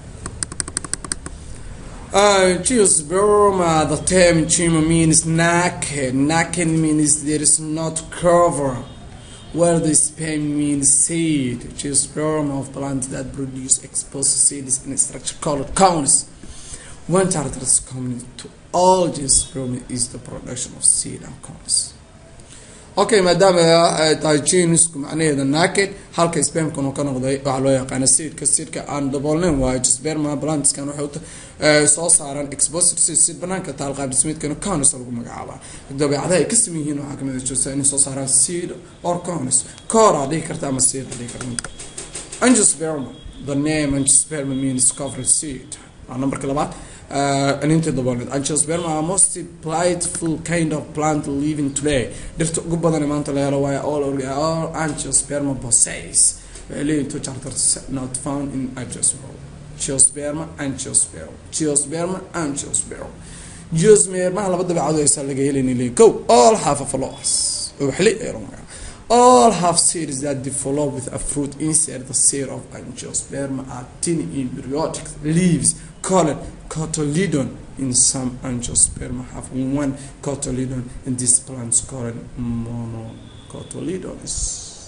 Geosperma, the term gema means naked. Naked means there is not cover. Where the sperm means seed. Geosperma of plants that produce exposed seeds in a structure called cones. One characteristic common to all geosperma is the production of seed and cones. okay maadaama ay tahay genisku macnaheeda naked halka spermkan uu ka noqday waxaa loo yaqaana seedka seedka aan daboolnayn waayo sperma plantskan waxay soo saaraan exposed seed seed banaanka taal qaab dhismeedkana cones lagu magacaabaa dabeecadaha ay ka saman yihiin waxaa kamid ah joogtaa inay soo saaraan seed or cones core aa dhihi karta ama seed aa dhihi karta angiosperma the name angiosperma means covered seed waa numberka labaad aninta dabooleed angiosperma are most plentiful kind of plant living today dhirta ugu badan maanta la helo waayo all all angiosperma possess waxay leeyihin two characters not found in angiosperma geosperma angiosperma geosperma angiosperma geospermaha laba dabeecado aysaa laga helayna leeyihin go all have a flowers waxli ee all have seeds that develop with a fruit inside the seed of angiosperma are tiny embryonic leaves called cotyledon in some angiosperma have one cotyledon in these plants called monocotyledons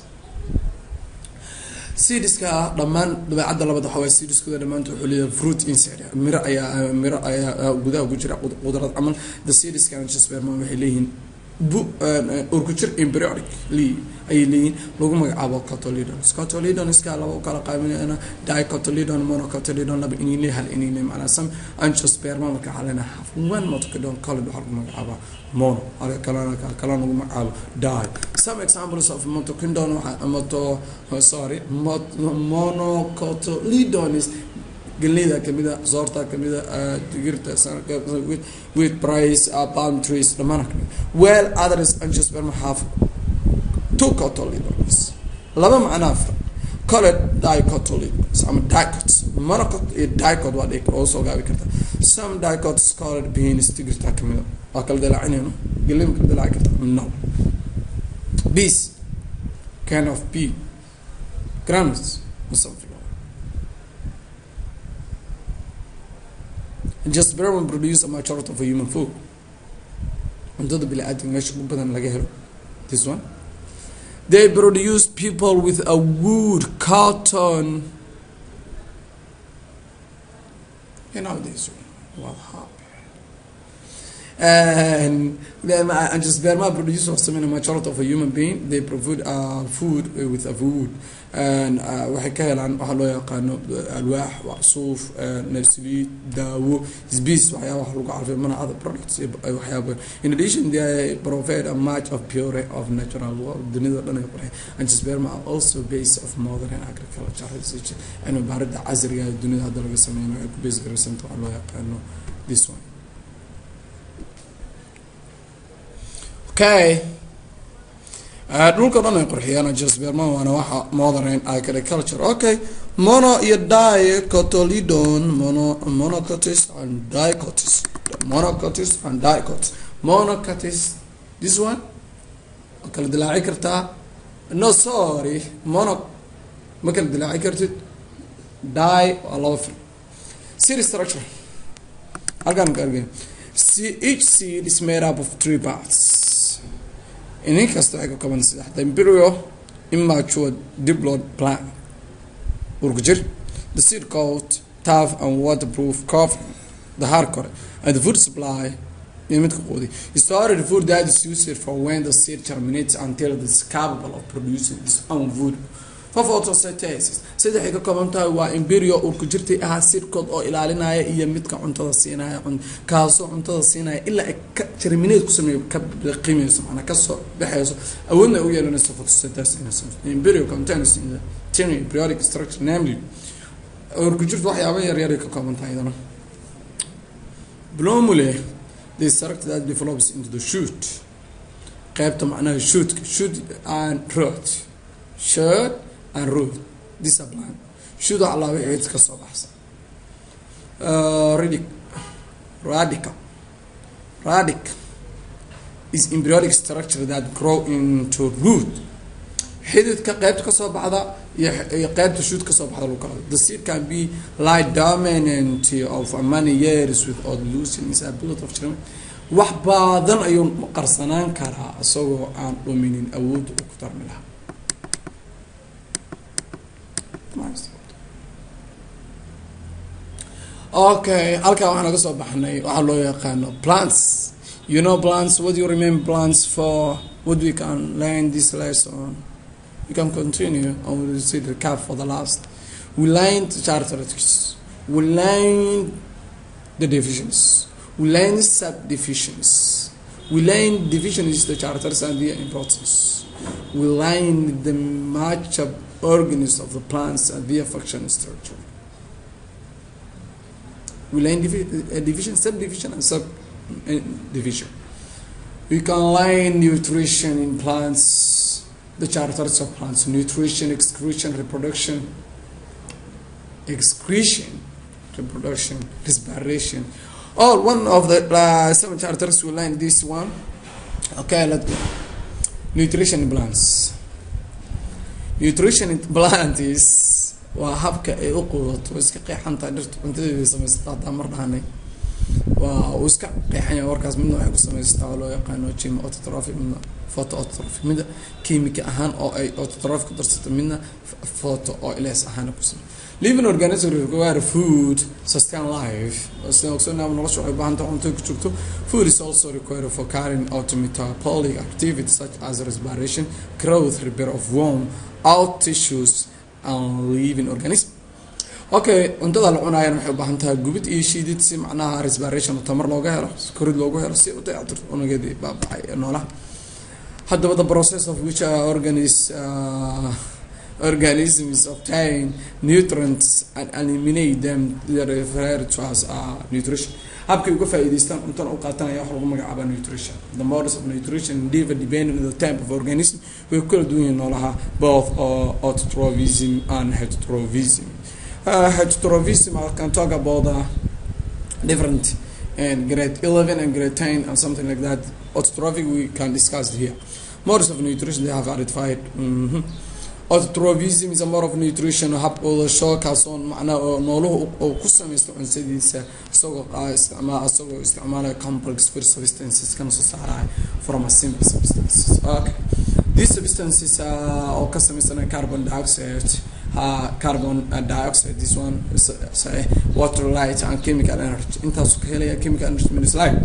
seedska dhammaan dabeecadda labada waxaa waay seedskooda dhammaanta wuxuu leeyahay fruit inside miro ayaa miro ayaa gudaha ugu jira qudrad camal the seedska angiosperma waxay leeyihiin bu urkujir embryonic le ayay leeyihin lagu magacaabo cotyledons cotyledonska laba u kala qaybinayna dicotyledon monocotyledon laba inile hal inile macnaa some angiosperma marka waxaa leenahay half one monocotyledon colid waxaa lagu magacaabaa mono halka kalena kalena lagu magacaabo di some examples of motocindon waxaa moto sorry monocotyledons galeyda kamida soorta kamida digirta with price palm trees dhammaan kamid well others angiosperma have two cotyledons laba macnaa fira colored dicotyledons ama dicot monocot iyo dicot waa dhig oo soo gaabi karta some dicots colored beans digirta kamida waa kala dalaacinayno galey ma kala dalaaci karta no bees kind of bee granules or something Angiosperma produce a majority of human food. cuntada bili-aadamka meesha ugu badan laga helo this one they produce people with a wood cotton you know this one what happened and then angiosperma produce of some majority of a human being they provide uh, food with a wood and waxay ka helaan waxaa loo yaqaano alwaax suuf saliid daawo sbis waxyaaba wax lagu carfiyo mana other products waxyaaba in addition they provide a much of pure of natural world dunida dhan ay qoreen angiosperma are also base of modern agriculture research cilmi baarida casriga ee dunida hadda laga sameynayo ay ku base garaysanta waxaa loo yaqaano this one okay dhulka dhan ay qurxiyaan angiosperma waana waxa modern agriculture okay mono iyo dicotyledon mono monocotis and dicotis monocotis and dicotis monocotis this one ma kala dilaaci kartaa no sorry mono ma kala dilaaci kartid di waa laba fil seed structure halkaan ka argay each seed is made up of three parts inin kasta waxay ka kooban saddex the embryo immature diploid plant urka jir the seed coat tough and waterproof covering the hard core and the food supply iyo midka quudi storage food that is used for when the seed germinates until it is capable of producing its own food photosynthesis saddexay ka kooban tahay waa embryo urka jirtay ahaa sirkood oo ilaalinaya iyo midka cuntada siinaya kaasoo cuntada siinaya ilaa ay ka germinate ku sameeyo ka qiimeyso macnaa kasoo baxeyso awoodna u yeelanayso photosynthesis embryo contains in the tiny embryonic structure namely urka jirta waxyaaba yaryar ay ka kooban tahay iyadana blomule the structure that develops into the shoot qeybta macnaha shootka shoot and root shoot and root discipline shoot wax laa wixii ka soo baxsan radic radical radic is embryonic structure that grow into root xididka qeybta kasoo baxda iyo qeybta shoot kasoo baxda lagu kala the seed can be like dominant of many years without losing its ability of germination wax badan ayuu qarsanaan karaa isagoo aan dhuminin awoodda uu ku tarmi lahaa okay halkaa waxaan naga soo baxnay waxaa loo yaqaano plants you know plants what do you remember plants for what we can learn this lesson we can continue and we will see the cap for the last we learned characteristics we learned the divisions we learned subdivisions we learned divisions the characters and their importance we learned the matchup organisms of the plants and their function structure we learn divi uh, division, subdivision, and subdivision. We can learn nutrition in plants, the characteristics of plants, nutrition, excretion, reproduction, excretion, reproduction, respiration. All one of the uh, seven characteristics we learn this one. Okay, let's go. Nutrition in plants. Nutrition in plant is waa habka ay u quudato way iska qeexantahay dhirta cuntadeeda samaysata haddaan mar dhahanay waa uu iska qeexanya warkaas midna waxay ku samaysataa oo loo yaqaano gym autotrophy midna photo autotrophy midna kiimika ahaan oo ay autotrophy ku darsato midna photo oo ilees ahaan ku samay living organism require food sustain life sida ogsoonaa nolosha waxay baahan tahay cunto ku jirto food is also required for carrying out metabolic activities such as respiration growth repair of worm out tissues living organism okay cuntada la cunaayana waxay u baahan tahay gubid iyo shiidid si macnaha respiration tamar looga helo korid loogu helo si u dayactirto unugeedii baabacay ee noolaha haddaba the process of which uh, organis uh, organisms obtain nutrients and eliminate them they are referred to as uh, nutrition habkay uga faa'iidaystaan cuntana u qaatanaya wax lagu magacaaba nutrition the models of nutrition differ depending on the type of organism way ku kala duwan yihiin noolaha both uh, autotrophism and heterotrophism uh, heterotrophism I can talk about uh, different and grade 11 and grade 10 and something like that autotrophic we can discuss here models of nutrition they have identified mm -hmm. autotrophism is a mode of nutrition hab quudasho kaasoo macnaha oo nooluhu uu ku samaysto cunsadiisa isagoo isticmaal isagoo isticmaalaya complex food substances kana soo saaraya from a simple substances okay these substances uh, oo ka samaysanaya carbon dioxide uh, carbon uh, dioxide this one is, uh, water light and chemical energy intaasuu ka helaya chemical energy means light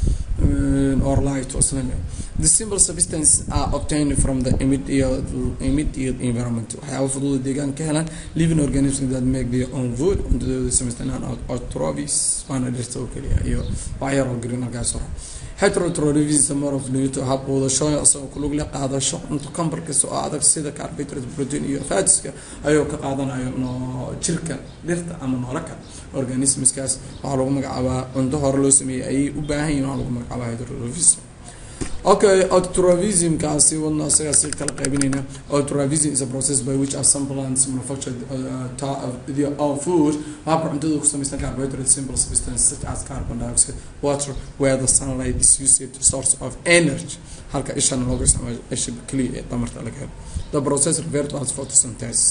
um, or light or something the simple substances are obtained from the immediate, immediate environment waxyaaba fududa deegaan ka helaan living organisms that make their own food cuntadooda samaystaan autotrophies waana dhirta oo keliya iyo waxyar oo green algaas hore heterotrophism more of nuto hab quudasho isagoo ku lug leh qaadasho cunto kambarkiisa oo adag sida carbohydrate protein iyo fatska ayuu ka qaadanayo no jirka dhirta ama noola kale organismskaas waxaa lagu magacaabaa cunto hore loo sameeyey ayay u baahan yihin waxaa lagu magacaabaa heterotrophism okay autotrophism kaasi wadna isagaa si kala qaybinayna autotrophism is a process by which are some plants manufacture uh, their own food habka cuntada ku samaysan carbohydrate simple substances such as carbon dioxide water where the sunlight is used to source of energy halka ishana looga isticmaalo isha keliya ee tamarta laga helo the process referred to as photosynthesis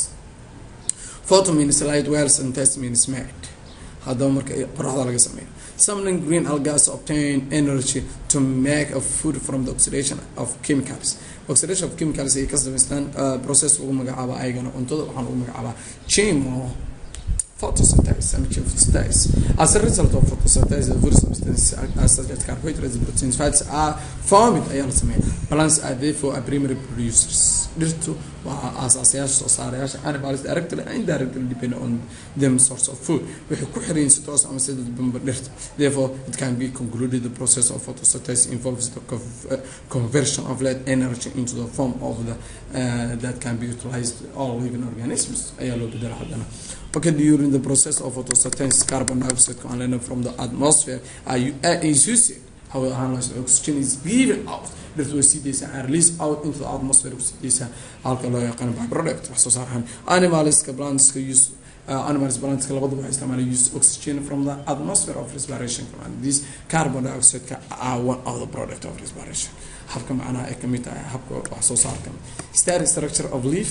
photo means light while synthesis means made haddaba marka qoraxda laga sameeyo some green algae obtain energy to make a food from the oxidation of chemicals oxidation of chemicals ay ka samaystaan process lagu magacaaba ayagana cuntada waxaan lagu magacaabaa chemo photosynthesis and photosynthesis as a result of photosynthesis the food substances such as carbohydrates proteins fats are formed ayaa la sameeya plants are therefore are primary producers dhirtu waa aasaasayaasha soo saarayaasha animals directly and indirectly depend on them source of food waxay ku xiran si toos ama sida bamba dhirta therefore it can be concluded the process of photosynthesis involves the conversion of light energy into the form of the uh, that can be utilized all living organisms ayaa loo bedela haddana Okay, during the process of photosynthesis, carbon dioxide coming from the atmosphere are, you, uh, is used. However, oxygen is given out dhirta way sii deysaa and release out into the atmosphere kusii deysaa halka loo yaqaan byproduct wax soo saar ahaan animalska plantska use uh, animals plantska labaduba waxay isticmaalaan use oxygen from the atmosphere of respiration and this carbon dioxide ka are one of the product of respiration habka macnaha ay kamid tahay habka wax soo saarka static structure of leaf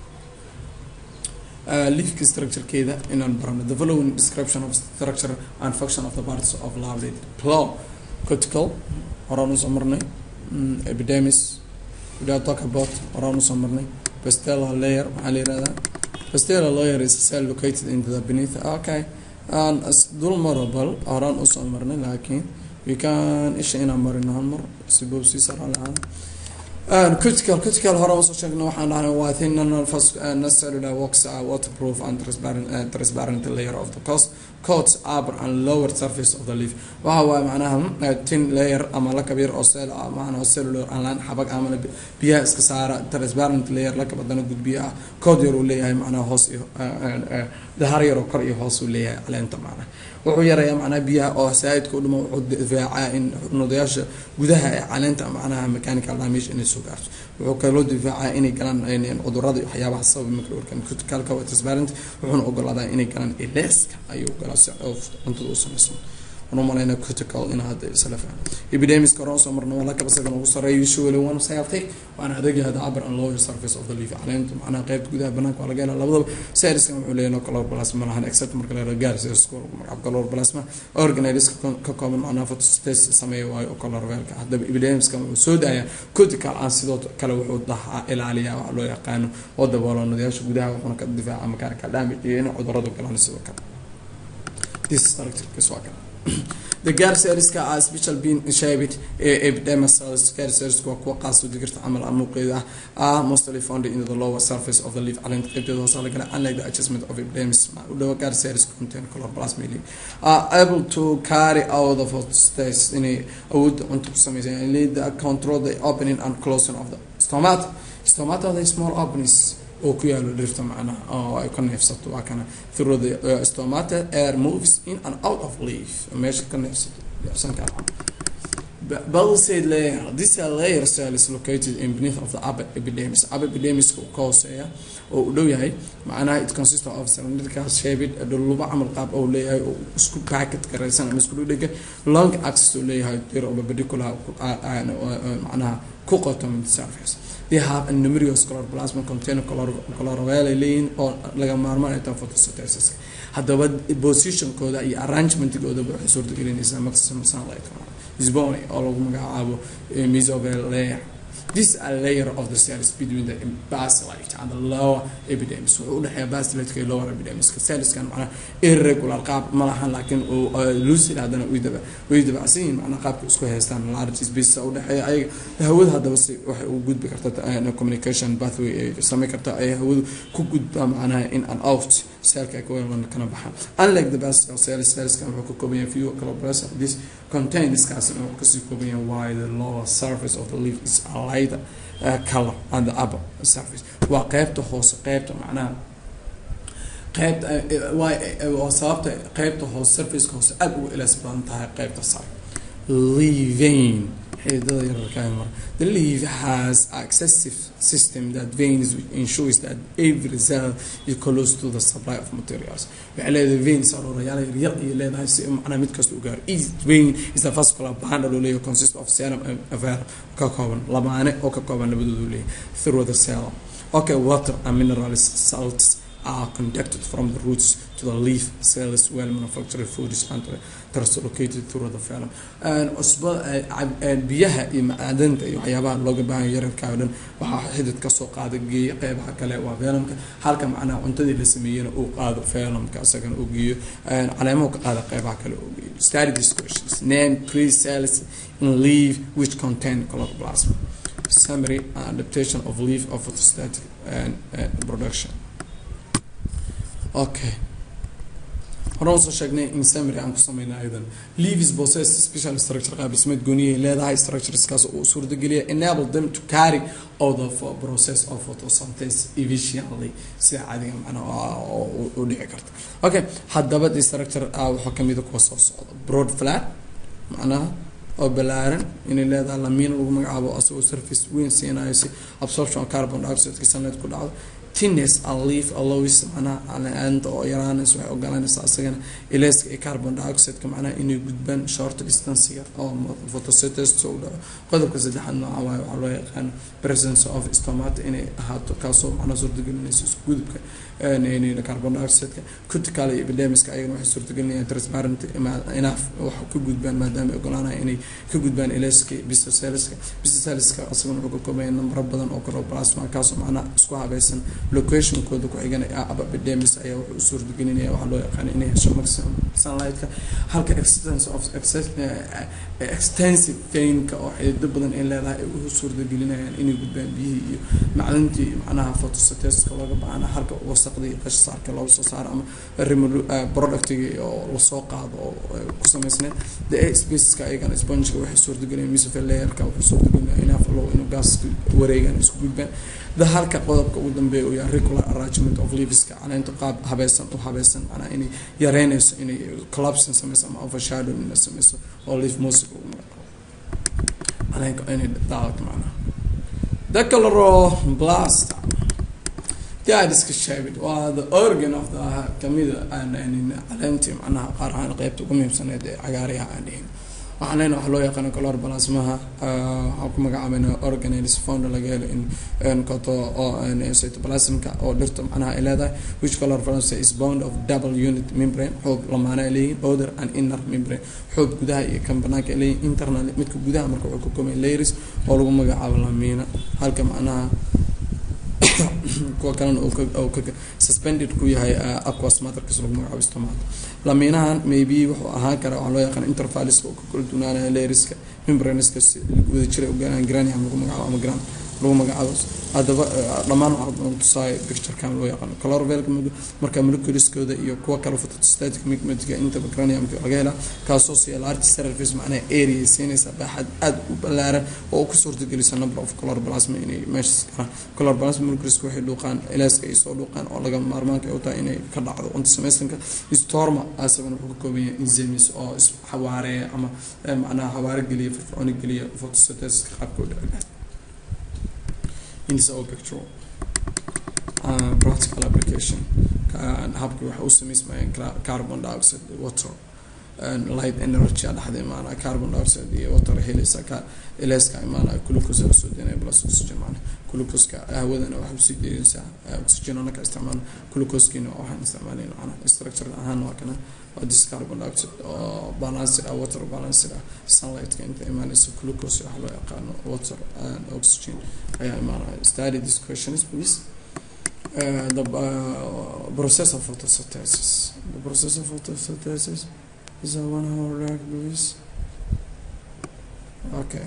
uh, leafka structurekeeda inaan barano the following description of structure and function of the parts of lovely plow cortical horaan usoo marnay mm, epidermis we don't talk about horaan usoo marnay pastella layer maxaa la yirahdaa pastella layer is a cell located into the beneath okay and dul marable horaan usoo marnay laakiin we can isha inaan marino hal mar sibow sii saraa lahaan critical critical hore usoo sheegna waxaan dhahnay waa thin non-cellular works are waterproof and transparent, uh, transparent layer of the coast coats upper and lower surface of the leaf waxa waaye macnaha tin layer ama lakab yar oo cell ah macnaha cellular aan laan xabag ama biyaha iska saara transparent layer lakab haddana gudbiya ah coat yar uu leeyahay macnaha hoos iyo dahar yar oo kor iyo hoos uu leeyahay caleenta macnaha wuxuu yarayaa macnaha biyaha oo saa'idka u dhuma wuxuu difaacaa in nudayaasha gudaha ee caleenta macnaha mechanical damage inay soo gaarto wuxuu kaloo difaacaa inay galaan cudurada iyo waxyaabaha sababa microorgan criticalka waa transparent wuxuuna ogolaadaa inay galaan ileska ayuu ogolaa si cuntada u samaysmo waxaan umalaynaa critical in hadda isla fahmo epidemics hore soo marna waa lakaba isagan ugu sareeya usually one celtic waana adagyahay the upper and lower surface of the leaf caleenta macnaha qaybta gudaha banaanka waa laga helaa labadaba cellskan wuxuu leeyahay color plasma lahan except marka la yihahdo gaars magaca color plasma organelles ka kooban macnaha photosynthesis sameeya waayo oo color veelka haddaba epidemicskan wuxuu soo daayaa critical aan sidoo kale wuxuu dhahaa ilaaliyaa waxa loo yaqaano oo daboolo nadayaasha gudaha wuxuuna ka difaaca mechanical damage iyo in cuduradu galaan sidoo kale this structure waa kale the gar cellska are special being shaped epidermis cells gar cells waa kuwa qaas u digirta camal amuuqeeda ah are mostly found in the lower surface of the leaf caleenta qaybteeda hoose laga helaa unlike the adjustment of epidermis u dhawa gar cells contain chloroplast are able to carry out the photosynthesis inay awoodda cunto ku sameysaan lead the control the opening and closing of the stomata stomata are the small openings oo ku yaalo dhirta macnaha oo ay ka neefsato waa kana through the uh, stomata air moves in and out of leaf meesha ka neefsato neefsan kara Bell said layer this layer cell is located in beneath of the upper epidermis upper epidermis ka hooseeya oo u dhow yahay macnaha it consists of cylindrical shaped dhuluba camal qaab oo leeyahay oo isku packet garaysan ama isku dhigay long axis oo leeyahay dir oo perpendicular macnaha ku qoto mid surface they have a numerous chloroplasm contain chlorophyll leeyihiin oo laga maarmaan ay tahay photosynthesis haddaba positionkooda iyo arrangementkooda waxay suurtagelinaysaa maximum sunlight isbony oo lagu magacaabo mesovel layer this a layer of the cells between the basilite and the lower epidermis wuxuu udhexeeya basilite iyo lower epidermis cellskan macnaha irregular qaab ma lahan laakiin lucid haddana way daba way dabacsan yihiin macnaha qaabka isku haystaan large space udhexeeya ayaga hawada haddaba si waxay u gudbi karta communication pathway ay samayn karta ay hawadu ku gudbaa macnaha in and out cellka ay kawelan kana baxaan unlike the basic cells cellskan wuxuu ka kooban yahay few chloroplasts this contains kaasina wuxuu kasii kooban yahay why the lower surface of the leaf is alive Uh, color on the upper surface waa qeybta hoose qeybta macnaha qeybta waa sababta qeybta hoose surfaceka hoose aada uga ilaas badan tahay qeybta sare leaving xididada yararkaa mar the leaf has excessive system that veins which ensures that every cell is close to the supply of materials waxay leedahay veins arooryaal yaryar ayay leedahay si macnaha mid kasta u gaaro each vein is a vascular bundle oo leeyahay consist of serum avar ka kooban lamaane oo ka kooban labadoodu leeyahay through the cell okay water and minerals salts are conducted from the roots to the leaf cells well manufactured foods and translocated through the phylum cusba biyaha iyo macdanta iyo waxyaabaha looga baahan yararka oo dhan waxaa xidid kasoo qaada geeya qeybaha kale waa phylumka halka macnaha cuntadii la sameeyena uu qaado phylumka isagana uu geeyo caleemahu ka qaada qeybaha kale uu geeyo study these questions name three cells in leaf which contain chloroplast summary and adaptation of leaf of photostatic and, and production okay horaan usoo sheegnay in summary aan ku sameynay aydan leaves possess special structure qaab dhismeed gooniyay leedahay structureskaas uu suurtageliya enable them to carry out the process of photosynthesis efficiently sida caadiga macnaha u dhici karta okay haddaba the structure waxaa kamid a kuwa soo socda broad flat macnaha oo balaaran inay leedahay lamiin lagu magacaabo asagoo surface weyn siinayo si absorption carbon dioxide sunlight ku dhacdo tines and leaf allows macnaha caleenta oo yaraanaysa waxay ogolanaysaa asagana ileska iyo carbon dioxideka macnaha inay gudbaan short distancega oo photosynthesis u dhaco qodobka saddexaad nooca waaye waxaa loo yaqaano presence of stomata inay ahaato kaasoo macnaha suurtagelinaysa isku gudubka carbon dioxideka cutical iyo epidemiska ayagana waxay suurtagelinayaan transparent enough wax ka gudbaan maadaama ay ogolaanaya inay ka gudbaan ileska bisoceliska bisoceliska asagana wuxuu ka koobaya nambaro badan oo kale oo plasma kaasoo macnaha isku habaysan locationkooda ku xigan abademis ayaa wuxuu u suurtagelinaya waxaa loo yaqaana inay hesho maximum sunlightka halka extence of extensive gainka oo xidido badan ay leedahay ay u suurtagelinayaan inay gudbaan biyihii iyo macdintii macnaha photosyntheska looga baahana halka wasaqdii qashsaarka looga soo saaro ama productigi oo lasoo qaado oo ku samaysneed the air spaceska ayagana spongeka waxay suurtagelinayaan mesophyll layerka wuxuu suurtagelinaya enough low inuu gaaska wareegaan isku gudbaan da halka qodobka ugu dambeeya uu yahay regular arrangement of leaveska caleenta qaab habaysan u habaysan macnaha inay yareynayso inay collapsing sameyso ama overshadowing inay sameyso oo leaf music ugu magacaabo caleenka inay daadato macnaha dechloroblast yaa iska sheegay waa the organ of the kamida caleentii macnaha qaar ahaan qeybta ugu muhiimsaneed ee cagaariyaha aan dhihin waxaan leenahay waxaa loo yaqaana color balasmaha waxaan ku magacaabayna organelles found laga helo in koto oo cytoplasmka oo dhirta macnaha ay leedahay which color balance is bound of double unit membrane xoob lamaana ay leeyihin other and inner membrane xoob gudaha iyo kan banaanka ay leeyihin internal midka gudaha marka wuxuu ka koobay layers oo lagu magacaabo lamiina halka macnaha kuwa kalena uu ka suspended ku yahay aquas matrix lagu magacaabo stomato lamiinahan maybe wuxuu ahaan karaa waxaa loo yaqaan intervaliska oo ka kala dunaanaya layerska membraneska wada jira ogaanaan granium lagu magacaabo ama gran lagu magacaabo haddaba dhammaan waxaa tusaaya picturekan loo yaqaano colorvelka marka moleculeskooda iyo kuwa kale photostatic migmentka intaba graniumka laga helaa kaasoo siya large surface macnaha area siinaysa baaxad aada u ballaaran oo ku suurtagelisa number of color plasma inay meeshas galaan color plasma moleculeska waxay dhuuqaan ilaaska ay soo dhuuqaan oo laga maarmaanka ay u tahay inay ka dhacdo antisemestonka storma asagana wuxuu ka kooban yahay enzymes oo isxawaareeya ama macnaha xawaare geliya firfircooni geliya photosynthesiska qaabka u dhici in this all picture uh, practical application habkii waxa u samaysmayeen carbon dioxide water light energy dhexda imaanaya carbon dioxide iyo water helaysa ka ileska imaanaya glucose la soo deynaya plus oxygen maana glucoseka hawadana waxay usii deynaysaa oxygen anaka isticmaal glucosekiina waxaan isticmaalayna macna structure ahaan waa kana waa this carbon dioxide oo balanced ah water balanced ah sunlightka inta imaanaysa glucose waxa loo yaqaano water and oxygen ayaa imaanaya study this questions please Uh, the uh, process of photosynthesis. The process of photosynthesis is a one hour lag, Luis. Okay.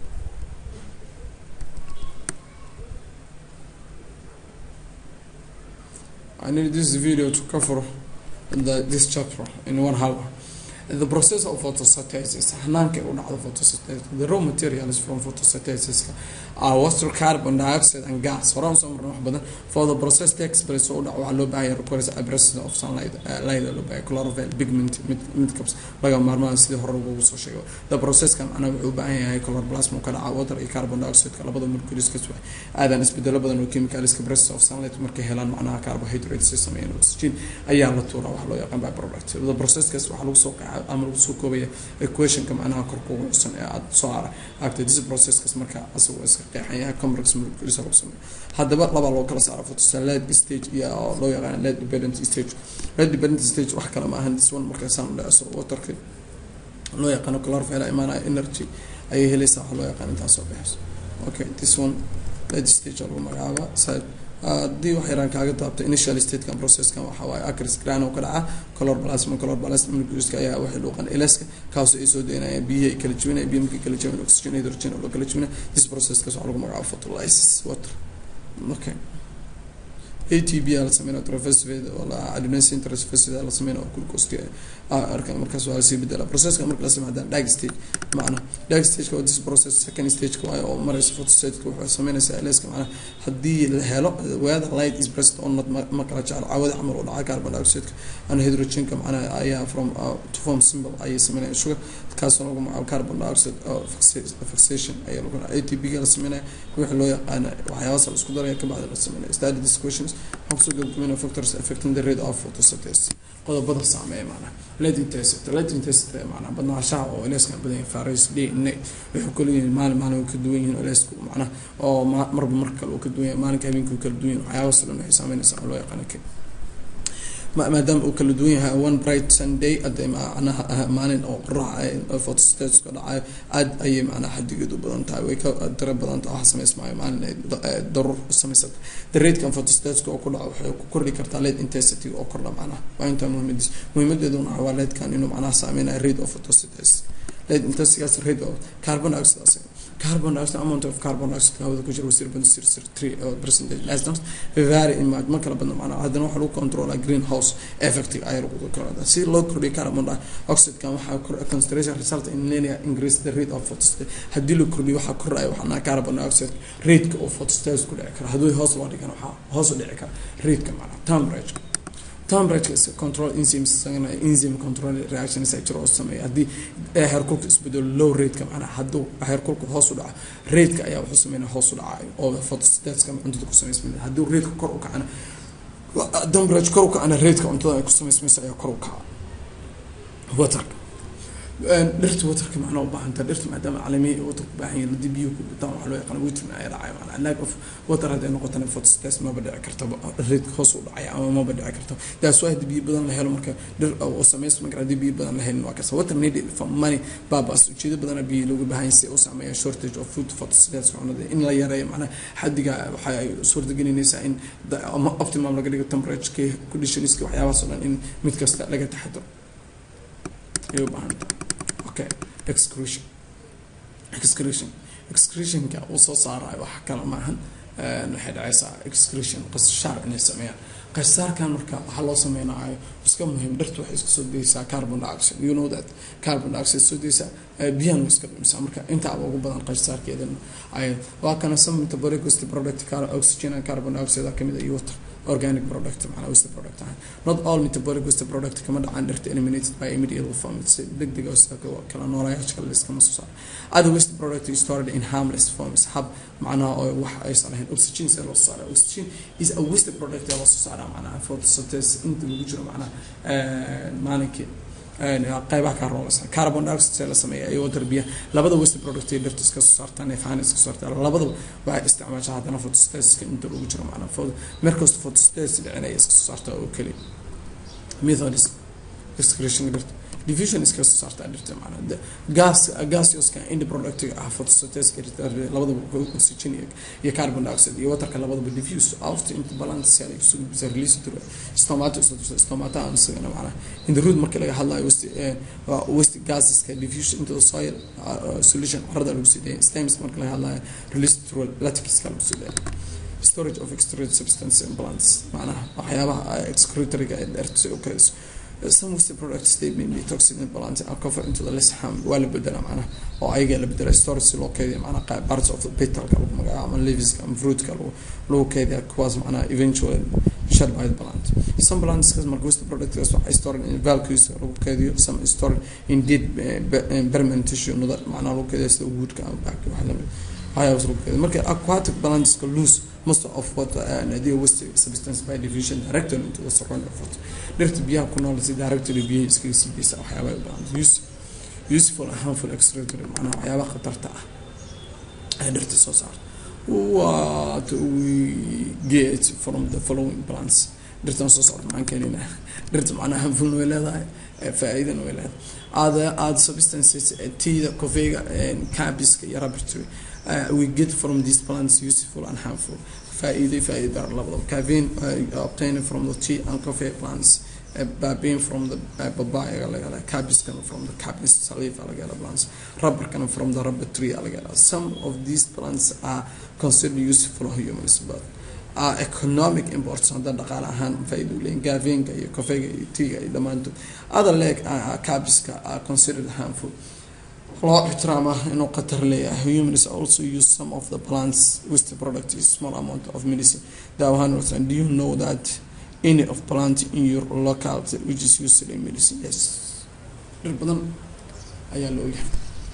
I need this video to cover the, this chapter in one hour. The process of photosynthesis, hanaanka u dhacdo photosynthesis, the raw materials from photosynthesis are water, carbon dioxide and gas. Horaan soo marnay wax badan. For the process takes place oo dhaco waxaa loo baahan yahay requires absence of sunlight, light loo baahan chlorophyll, pigment, mid mid kabs laga maarmaan sidii hore ugu soo sheegay. The process kan ana wuxuu u baahan yahay chloroplasm ka dhaca water iyo carbon dioxide ka labada molecules ka soo aadan isbedelo badan oo chemicals ka presence of sunlight markay helaan macnaha carbohydrates si sameeyaan oxygen ayaa la tuuraa waxa loo yaqaan by product. The process kaas waxaa lagu soo ama lagu soo koobaya equationka macnaha kor kugu xusan ee aada soo aragtay this processkaas marka asagoo iska qeexan yahay complex molecules lagu sameeyo haddaba laba loo kala saaro photosynthetic stage iyo loo yaqaan lead dependent stage lead dependent stage wax kale ma ahan this one marka saan dhaco waterka loo yaqaano chlorophyll imaanaya energy ayay helaysaa waxa loo yaqaan intaas soo baxayso okay this one lead stage lagu magacaaba side haddii wax yaraan kaaga taabto initial statekan processkan waxa waaye acris grano ka dhaca color plasma color plasma moleculeska ayaa waxay dhuuqan ilaska kaasoo ay soo deynaya biyihi ay kala jebinaya biyo markay kala jebin oxygen hydrogen oo loo kala jebinaya this processkaas waxaa lagu magacaabo photolysis water okay atb la sameynaya trophosphate oo la adenosine trophosphate la sameynaya oo glucose arka markaas waa lasii bedela processka marka la sameeyo dag stage macna dag stage waa this process second stage waayo oo maraysa photostate wuxuu sameynaysaa leeska macna haddii la helo whether light is present or not ma kala jecel caawada camal oo dhaca carbon dioxide and hydrogenka macna ayaa from uh, to form symbol ayay sameynaya sugar kaasoo lagu magacaabo carbon dioxide fixation ayaa lagu atb ga la sameynaya wixii loo yaqaana waxyaabahaas la isku daraya kabacdi la sameynaya study these questions waxaan kusoo gabagabeynaya factors affecting the rate of photosynthesis qodobada saameeya macnaha lead intensity lead intensity macnaha badnaanshaha oo leeskan badan yahay faris d n a waxay kala yihiin maalin maalin way ka duwan yihiin oo leesku macnaha oo marba marka kale uu ka duwan yahay maalinka habeenka uu kala duwan yahay waxyaabahaas oo dhan waxay saameynaysaa oo loo yaqaano kale maadaama uu kala duwan yahay one bright sunday ade macnaha maalin oo qoraxa photostateska dhacayo aad ayay macnaha xadigeedu badan tahay way ka dara badan tahay waxa samaysmaayo maalin ay daruur samaysata the ratekan photostateska oo ku dhaco waxay ku kordhi kartaa lead intensity oo kordha macnaha waa intaa muhiimadiis muhiimadeeduna waa leedkan inuu macnaha saameynayo rate of photostates lead intensitygaas rate of carbon dioxide carbon dioxide amount of carbon dioxide hawada ku jira zero point zero zero three percentage less than vary in ma kala badna macnaha haddana waxaa lagu controla greenhouse effect ayaa lagu controla si loo kordhiyo carbon dioxide kan waxaa concentration result in linear increase the rate of photostate haddii la kordhiyo waxaa kordhaya waxaa carbon dioxide rateka oo photostate ku dhici kara haddii hoos loo dhigana waxaa hoos u dhici kara rateka macnaha temperature temperature is control enzymes isagana enzyme control reactions ay jiro oo sameeya haddii heerkulka isbedelo low rateka macnaha hadduu heerkulka hoos u dhaco rateka ayaa wuxuu sameynaya hoos u dhacayo oo photostateska cuntada ku samaysmaya haddii rateka kor u kacana temperature kor u kacana rateka cuntada ay ku samaysmaysa ayaa kor u kaca waterka dhirta waterka macnaa u baahanta dhirta maadaama calamiya iyo water ku baahan yihin haddii biyo ku bataan waxaa loo yaqaana witrin ayaa dhacay macnaa lack of water hadday noqotana photosynthesis maba dhici karta reedka hoos u dhacaya ama maba dhici karta that's why haddii biyo badan la helo marka dhir oo samaysma kara haddii biyo badan la helin waa kasa water needed for money baabas ujeedo badana biyo looga baahan yahay si u saameeya shortage of food photosynthesis cunada in la yareeyo macnaa xadiga waxa ay suurtagelinaysaa in optimum laga dhigo temperature conditionska waxyaabahaas oo dhan in mid kasta laga taxadiro ayay u baahanta okay excretion excretion excretionka uu soo saarayo wax kale maahan waxay dhacaysaa excretion qasashaar inay sameeyaan qasaarkan marka waxaa loo sameynayo iska muhiim dhirta waxay iska soo daysaa carbon dioxide you know that carbon dioxide soo daysaa biyahan way iska dhumisaa marka intaaba ugu badan qasaarkeedan ay waa kana some metabolic waste product oxygen and carbon dioxide kamid iyo water organic product macnaa waste product ahaan not all metabolic waste product kama dhacaan dhirta eliminated by immediate form si degdeg oo sida kala noolayaasha kale iskama soo saaro other waste product is stored in harmless forms hab macnaha oo wax aysan lahayn oxygen see loo saara oxygen is a waste product ee loo soo saara macnaha photosynthesis inta lagu jiro macnaha maalinkii qaybaha ka rooleysan carbon dioxide la sameeya iyo water biya labada waste product ee dhirta iska soo saartaan ee faan iska soo saartaan labadaba waxay isticmaashaa haddana photosynthesis inta lagu jiro macnaha markasta photosynthesis dhicinaya iska soo saartaa oo keliya methods excretion dhirta diffusion iska soo saartaa dhirta macnaha gas gaseouska end product ah photosynthesis labadaba oxygen iyo carbon dioxide iyo waterka labadaba diffuse out into balance cell isu bisa release through stomata isu stomata aan isagana macnaha in the root marka laga hadlayo waste waste gaseska diffusion into the soil solution carrada lagu sideeyo stems marka laga hadlayo release through latex lagu sideeyo storage of excreted substance in plants macnaha waxyaabaha excretoryga ee dhirta oo kale some waste products they may be toxic in balance are covered into the less harm waa la bedela macnaha oo ayaga la bedela storage si loo keydiya macnaha parts of the petalka lagu magacaabo ama leaveska ama fruitka lagu lagu keydiya kuwaas macnaha eventually shed by the plant some plants marka waste products waxay stored in vacuums lagu keydiyo some stored in dead permanent tissue nada macnaha lagu keydiya sida woodka ama back waxa lamid waxyaabaas lagu keydiya marka aquatic plantska loose most of what uh, the waste substance by diffusion directly into the surrounding water dhirta biyaha ku nool si directly biyaha iskaga sii deysa waxyaabaha u baahan use useful and harmful excretory macnaha waxyaabaha khatarta ah ee dhirta soo saarta what we get from the following plants dhirtan soo socda maxaan keenina dhirta macnaha harmfulna way leedahay faa-iidana way leedahay other other substances teeda kofeega cabiska iyo rabbitry uh, we get from these plants useful and harmful فائدة فائدة لبض caffeine uh, obtained from the tea and coffee plants uh, babein from the uh, papaya alagala cabis coming from the cabis saliva alagala plants rubber coming from the rubber tree alagala some of these plants are considered useful for humans but uh, economic imports hadda dhaqaale ahaan faa-iida u leeyihin gaafeenka iyo kofeega iyo tiga iyo dhammaantood other leg uh, cabiska are considered harmful loo ixtiraama inuu khatar leeyahay humans also use some of the plants waste product is small amount of medicine daawahaan warsan do you know that any of plant in your locality which is used in medicine yes dhir badan ayaa la ogyahay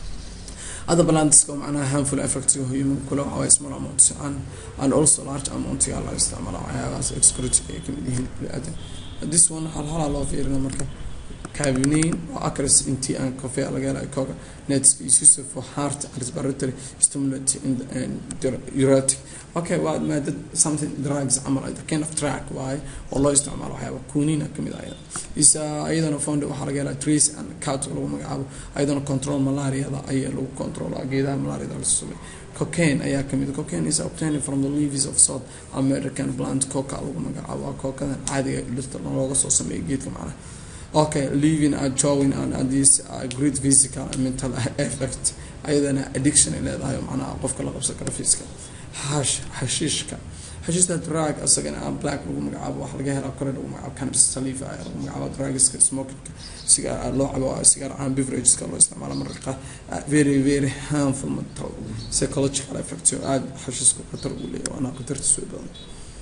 other plants oo macnaha harmful effect human kula waxaa waye small amounts and and also large amount yaa la isticmaala waxyaabahaas excurity ay kamid yihiin bini-aadan this one hal halaa loo fiirina marka cabinein oo acres intii aan coffee laga helay coca nets is used for heart and respiratory stimulant and diuretic okay waa maadad something drugs camal ay kind of track waaye oo loo isticmaalo waxyaaba kunina kamid ah is ayadana found waxaa laga helaa trace and cat lagu magacaabo ayadana control malariada ayaa lagu controlaa geedaha malariada la sumay cocaine ayaa kamid cocaine is obtained from the leaves of south american plant coca lagu magacaabo waa cocadan caadiga dhirta looga soo sameeyo geedka macnaha okay living and showing and, and this uh, great physical and mental effect ayadana addiction ay leedahay macnaha qofka la qabsan karo fiiska hash hashiishka hashiishka drug asagana aan black lagu magacaabo waxa laga helaa kore lagu magacaabo cannabis saliva ayaa lagu magacaabo drugska smokingka sigaar loo cabo sigaar aan beverageska loo isticmaalo mararka very very harmful mental psychological effect aada hashiishka khatar ugu leeyahay waana khatartiis way badan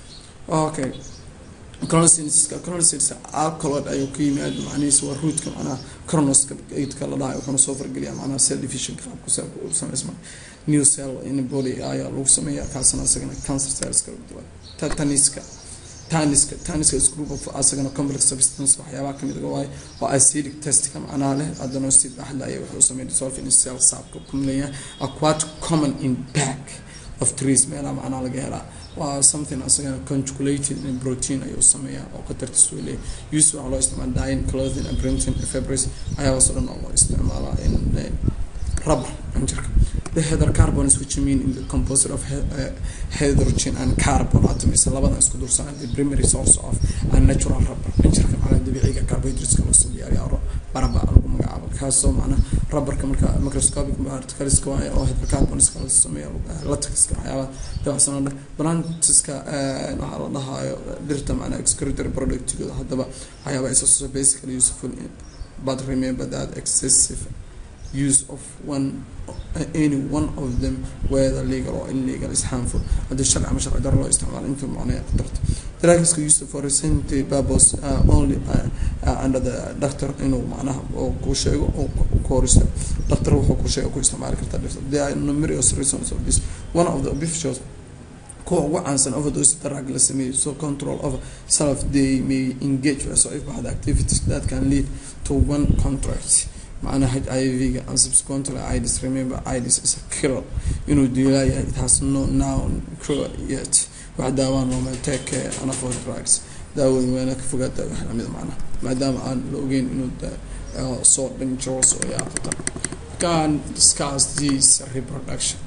okay cronosiska cronosiska alcohol ayuu ka yimaad macnihiisa waa ruudka macnaha cronoska eidka la dhahay wuxuuna soo fargeliyaa macnaha cell division qaabku cellka uu samaysma new cell in body ayaa lagu sameeyaa kaasna asagana cancer cellska tataniska taniska taniska is group of asagana complex substance waxyaabaha kamid ah waaye oo acidic testka macnaha leh adenosted axla ayaa wuxuu sameeya dissolve in cell saabka kumleeyahay are quite common in back of trees meelaha macnaha laga helaa waa something asagana conjugulated in protein ayuu sameeyaa oo khatartiis uu leeyahay use waxaa loo isticmaala dyeing clothing and printing fabrics waxyaabaas oo dhan oo loo isticmaalaa in rubber injirka the hydrocarbons which mean in the composite of hydrogen and carbon atoms labadan isku dursan the primary source of a natural rubber injirka macnaha dabiiciga carbohydrateska loo soo diyaariya baraba lagu magacaabo kaasoo macnaha rubberka marka microscopic particleska waaye oo hydrocarbonska la sameeya latexka waxyaabaha dabacsan oo dhan plantiska waxaa la dhahayo dhirta macnaha excretory productigooda haddaba waxyaaba is also basically useful in but remember that excessive use of one uh, any one of them whether legal or illegal is harmful haddii sharci ama sharci daro loo isticmaalo inta macnaya darto drugs used for recent purpose uh, only uh, uh, under the doctor inuu macnaha oo ku sheego oo ku horisto doctor wuxuu ku sheego ku isticmaali kartaa dhirta there are numerous reasons of this one of the officials kuwa ugu caansan overdose drug la sameeyo so control of self they may engage so if had activities that can lead to one contract macnaha h i v-ga and subsequently ids remember ids is a killer inuu diilaayahay it has no noun cure yet wax daawaan looma take enough of drugs daawooyin wayna ka fogaata wax lamid macnaha maadaama aan la ogeyn inuu soo dangerous oo yaa khatar can discuss this reproduction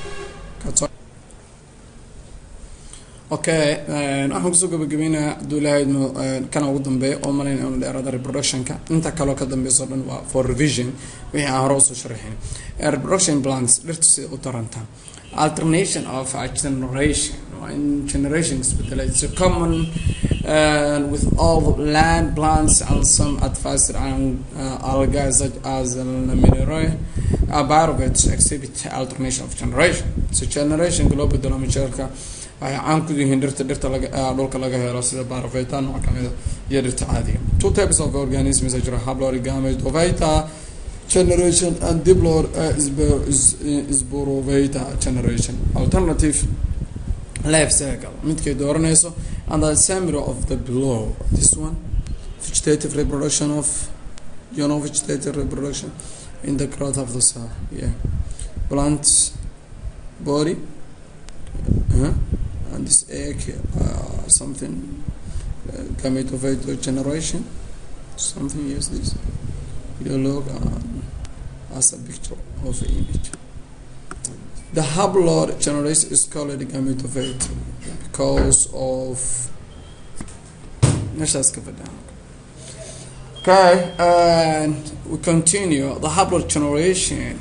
okay waxaan kusoo gabagabeynaa hadduu ilahaydno kana ugu dambeeya oo malayn inu dheerada reproductionka inta kaloo ka dambeyso dhan waa for revision wixii aan hore usoo sharaxin reproduction plants dhirtu sida u tarantaa alternation of a generation in generation isbedelay it's a common uh, with all land plants and some advanced and uh, algae such as laminaria a part of it exhibit alternation of generation so generation loo bedelo majeelka waxay caan ku yihiin dhirta dhirta laga dhulka laga helo sida barofeta nooc kamida iyo dhirta caadiga two types of organisms are jira hablori gametophyta generation and diplor sporovita generation alternative life cycle midkay dooranayso and the summary of the below this one vegetative reproduction of you know vegetative reproduction in the growth of the cell yeah plants body uh-huh. and this egg uh, something uh, gametophyte generation something is this you look uh, as a picture of an image the haplod generation is called gametophyte because of measures covered down okay and we continue the haplod generation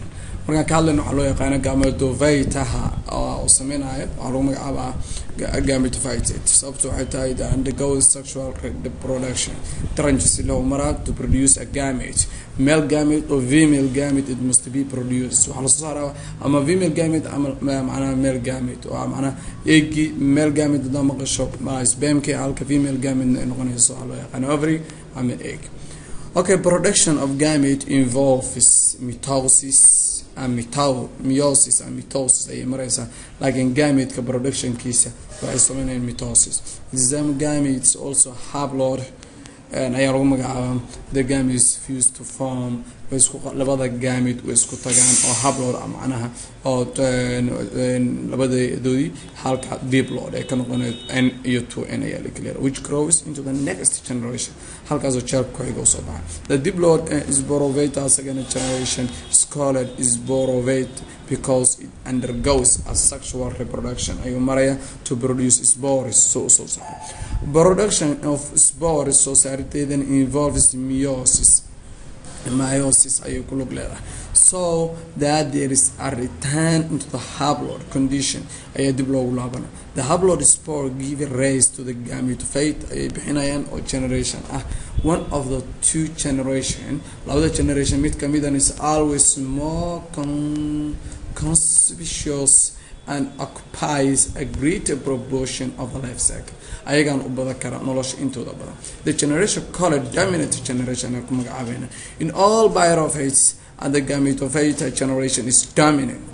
markaan ka hadlayno waxaa loo yaqaana gametophytaha oo sameynayo waxaa lagu magacaabaa gametophytate sababto waxay tahay the undergoes sexual reproduction taranka si loo maraa to produce a gamete male gamete or female gamete it must be produced waxaa lasoo saaraa ama female gamete ama macnaha male gamete oo macnaha eegii male gamete hadaa maqasho spamki halka female gamete ay noqonayso waxaa loo yaqaana ovary ama egg okay production of gamete involves mitosis and mito meiosis and mitosis ayay mareysaa laakiin gameteka productionkiisa waxay sameynayaan mitosis some gametes also haploid ayaa lagu magacaabaa the gametes fuse to form way isku labada gamete way isku tagaan oo haploid macnaha oo labadoodii halka diploid ay ka noqoneed n iyo two n ayaa la clear which grows into the next generation halkaasoo jeerka ku-xiga usoo baxa the diploid sporovata second generation is called sporovate because it undergoes a sexual reproduction ayuu maraya to produce spores soo usoo saara production of spores soo saariteedan involves meiosis meiosis ayay ku lug leedahay so that there is a return into the haploid condition ayaa dib loogu laabana the haploid spore give rise to the gametophyte ayay bixinayaan oo generation ah one of the two generation labada generation mid kamidan is always more con conspicuous and occupies a greater proportion of the life cycle ayagaan u badan kara nolosha intooda badan the generation called dominant generation ay ku magacaabeena in all birophates and the gametophyte generation is dominant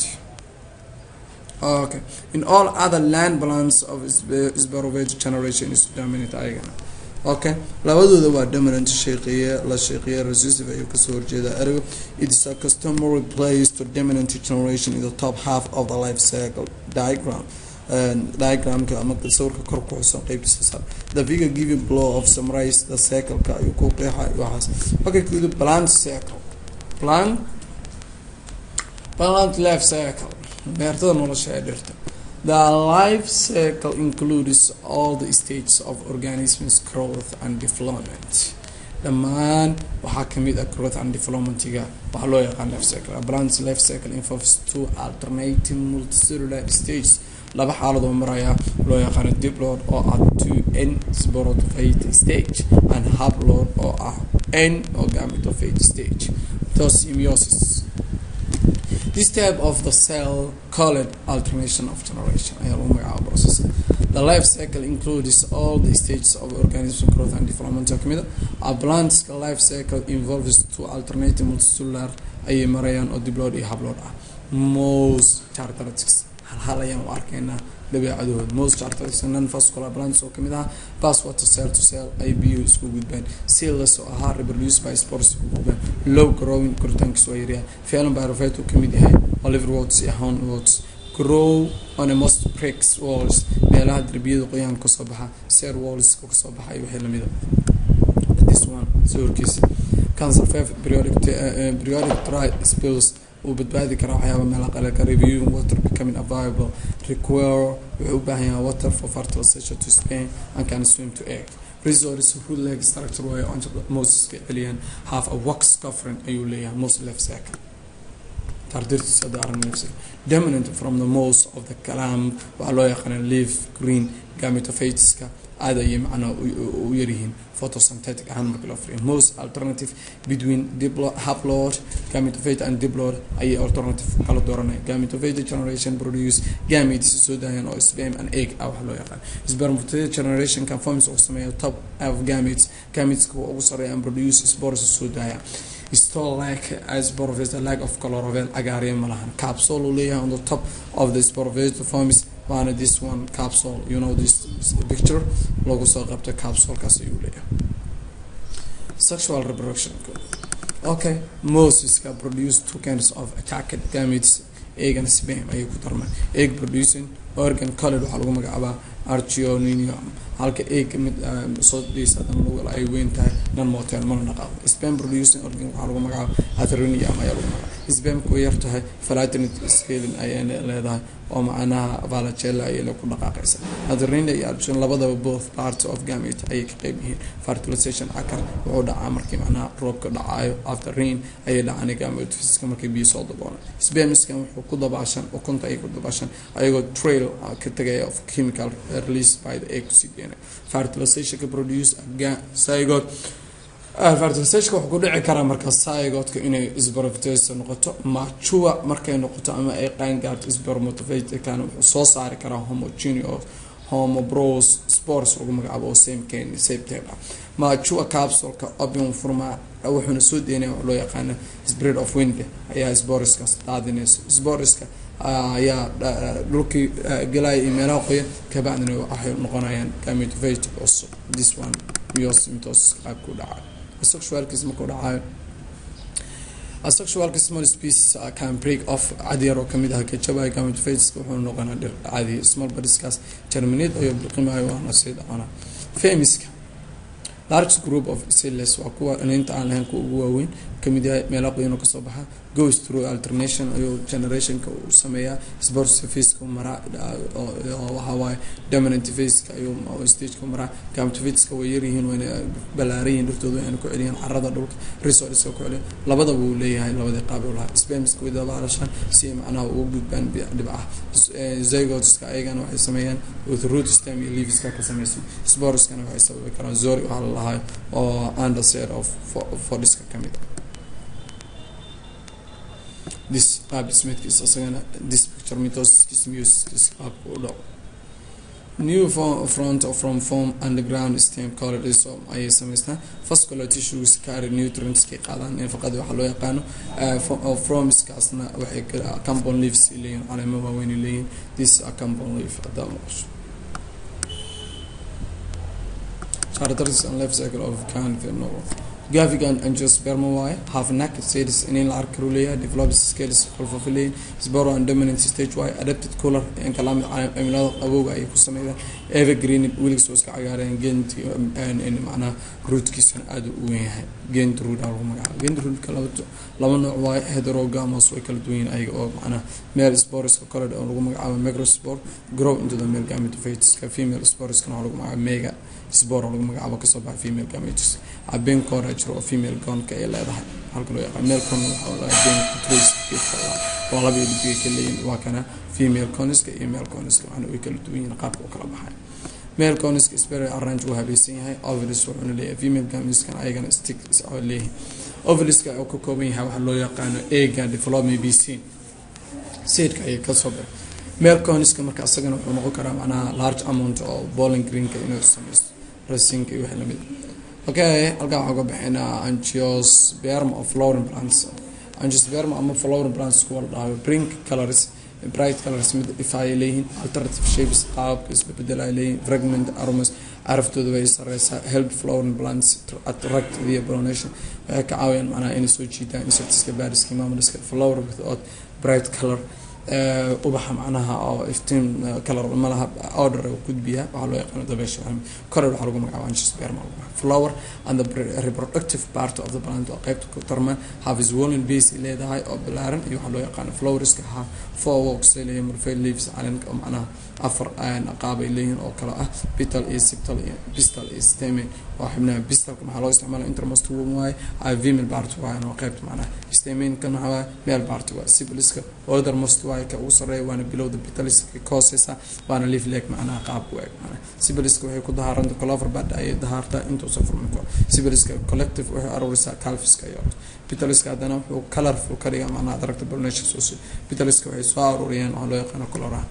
okay in all other land plants of spirophyte generation is dominant ayagana okay labadooda waa dominant sheeqiye la sheeqiye recessive ayuu kasoo horjeeda ergo it is a customary place to dominant generation in the top half of the life cycle diagram diagramka ama sawirka kor ku xusan qeybtiisa sare the figure giving blow of summarize the cycle-ka ayuu ku qeexay waxaas okay kudu plant cycle plant plant life cycle beertada nolosha ee dhirta The life cycle includes all the stages of organisms growth and development. dhammaan waxaa kamid ah growth and developmentiga waxaa loo yaqaan life cycle a plant's life cycle involves two alternating multicellular stages laba xaaladoo maraya loo yaqaano diploid oo ah two n sporophyte stage and haploid oo ah n oo gametophyte stage thus meiosis this type of the cell called alternation of generation ayaa lagu magacaaba process the life cycle includes all the stages of organism growth and development kamida a plant's life cycle involves two alternating multicellular ayay marayaan oo diploid iyo haploid ah most characteristics hal hal ayaan u arkaynaa dabeecadahooda most characteristics non vascular plants oo kamid ah pass water cell to cell ay biyuhu isku gudbaan cells oo ahaa reproduce by spores isku gudbaan low growing koritaankiis waa yaryahay phelan pyrophyte uu kamid yahay oliver waters iyo hound waters grow on a most bricks walls meelaha derbiyada qoyaanka kasoo baxa ser walls kasoo baxa iyo wixii lamida this one sawirkiisa cancer five periodic uh, periodic dry spills uu badbaadi karaa waxyaaba meelaha qalelka reviewing water becoming available require wuxuu u baahan yahay water for fertilization to spain and can swim to egg resource hood leg structure way on moses celiyaan half a wax covering ayuu leeyahay most left cycle tardirtiisa hadda aragna nafsi dominant from the most of the calam waxaa loo yaqaana leaf green gametophyteska aad ayay macnaa u yaryihiin photosynthetic ahaan marka loo firiyo most alternative between diplo haploid gametophyte and diploid ayay alternative kala dooranaya gametophyte generation produce gametes soo daayaan oo sperm and egg ah waxa loo yaqaan spermatocyte generation kan forms oo sameeya top of gametes gameteska ugu sareeya and produce spores soo daaya still lack as sporophyte lack of chlorophyll cagaarya ma lahan capsule uu leeyahay on the top of the sporophyte forms waana this one capsule you know this picture lagu soo qabta capsulekaas ayuu leeyahay sexual reproduction okay mosiska produce two kinds of attacked gametes egg and sperm ayay ku darmaan egg producing organ colored waxaa lagu magacaabaa archeonium halka egg mid soo dhiisa lagu ay weyn tahay non motel mana dhaqaaqo sperm producing organ waxaa lagu magacaaba atherinium ayaa lagu magacaaba sbamka way yartahay falatinit scaling ayay leedahay oo macnaha valagella ayay ku dhaqaaqaysa adrenal iyo adrenal labadaba both parts of gamete ayay ka qeyb yihiin fertilization akar wuxuu dhacaa markii macnaha roobka dhacayo after rain ayay dhacaan gametophysiska markii biyo soo daboolan sbamiskan wuxuu ku dabaashan ukunta ayay ku dabaashan ayagoo trail ka tagaya of chemical release by the egg to cdna fertilization ka produce zygote fertilizationka wuxuu ku dhici karaa marka zygotka inay spermatosis noqoto machua markay noqoto ama ay qaangaarto spermatocytekana wuxuu soo saari karaa homogeneous homobros spores lagu magacaabo oo same can same type ah machua capsuleka opium furma wuxuuna soo deynaya wax loo yaqaano spread of wind ayaa sporiskaas daadinayso sporiska ayaa dhulkii galaya iyo meelaha qoyan kabacdina waxay noqonayaan gametophytic cusub this one myosymtosis qaabku dhacayo asexualkiis markuu dhacayo asexualka small species can break off cadyar oo kamid ah kajabaya gametophytic wuxuu noqonaa dhir caadi small bodiskaas germinate ayuu biqimayo waana sii dhacona femiska large group of cells waa kuwa inaynta aan lahayn kuwa ugu waaweyn kamid yahay meela qoyan oo kasoo baxa goes through alternation ayuu generationka uu sameeyaa sports faceka maraa waxawaaye dominant faceka ayuu stageka maraa gametophyticska way yaryihiin wayna balaaran yihiin dhiftooda wayna ku celiyaan carada dhulka resourceska ku celiyan labadaba uu leeyahay labadii qaab uu lahaa spamska way dabaalashaan si ay macnaha ugu gudbaan dhibcaha zygoteska ayagana waxay sameeyaan with root stem iyo leaveska ka samaysan sporeskana waxay sababi karaan zori waxaa la lahayo oo underset of fodiska kamid this qaab dhismeedkiisa isagana this picture mitosiskiis musiskiis qaabka u dhaco new front from form underground stem colored rhizome ayay samaystaan vascular tissues carry nutrients kay qaadaan nafaqada waxaa loo yaqaano fromiskaasna waxay compound leaves leeyihin caleemo waaweyn leeyihin this a compound leaf hadaa maqasho characteristics and life cycle of canfino gavigan angiosperma waaye half neck status in la arki karu leeyahay develops scales qolfofaleyn sboro and dominant stage waaye adapted cooler in kalaamid cimilada qabowga ayay ku sameeyaan evergreen weligiis oo iska cagaareen gent macnaha rootkiisana aada u weyn yahay gent root lagu magacaabo gent rootka laba laba nooc waaye heterogamos way kala duwan yihiin ayaga oo macnaha male sporiska kale oo lagu magacaabo microspore grow into the male gametophyteska female sporiskana waxaa lagu magacaabo mega spore oo lagu magacaabo kasoo baxa female gametes abeen koora jiro oo female gonka ay leedahay halka loo yaqaan male con waxaa laga been trace waa laba ilbiga ka leeyihin waa kana female coniska iyo male coniska waxaana way kala duwan yihiin qaabka u kala baxay male coniska spare arrange uu habaysan yahay ovalis wuxuuna leeyahay female gamiskan ayagana stick oo leeyahay ovaliska oo ka kooban yahay waxaa loo yaqaano ega development b c seedka ayay kasoo baxay male coniska marka asagana wuxuu noqon karaa macnaha large amount oo bowling greenka inuu sameysto rasinka iyo wax lamid okay halkaan waxaan ka bixinaa angiosperma of flowering plants angiosperma ama flowering plants kuwa la dhahayo brink colors bright colors mid ifaya leeyihiin alternative shapes qaabka isbedel ay leeyihiin fragment aromas caraftooda way sareysaa help flowering plants to attract via pollination waxay ka caawiyaan macnaha inay soo jiitaan insectska bariska mamaliska flower without bright color ubaxa macnaha oo iftiin color malaha order gudbiya waxaa loo yaqaano dabeesha coror waxaa lagu magacaaba angiosperma flower and the reproductive part of the plant oo qaybta ku tarma have swollen base leedahay oo balaaran iyo waxaa loo yaqaano flowerska ha four walks leeyahay murfay leaves calenka oo macnaha afar qaab ay leeyihiin oo kale ah bital iyo siptal iyo bistal iyo stamen oo xubnaha bistalka maxaa loo isticmaala intermost woman waaye female part waaye oo qaybta macnaha stamenkan waxaa waaye male part waaye sibiliska othermost waaye ka ugu sarreeya waana bilowda bitaliska ka hooseysa waana leaf leg macnaha qaabku eeg macnaha sibiliska waxay ku dahaaranta clover bad ayay dahaartaa intuusa furmin karo sibiliska collective waxay aruurisaa calfiska iyo bitaliska haddana wuxuu colorful ka dhigaa macnaha adaragta pollination soo bitaliska waxay soo aruuriyeen waxaa loo yaqaano coloraha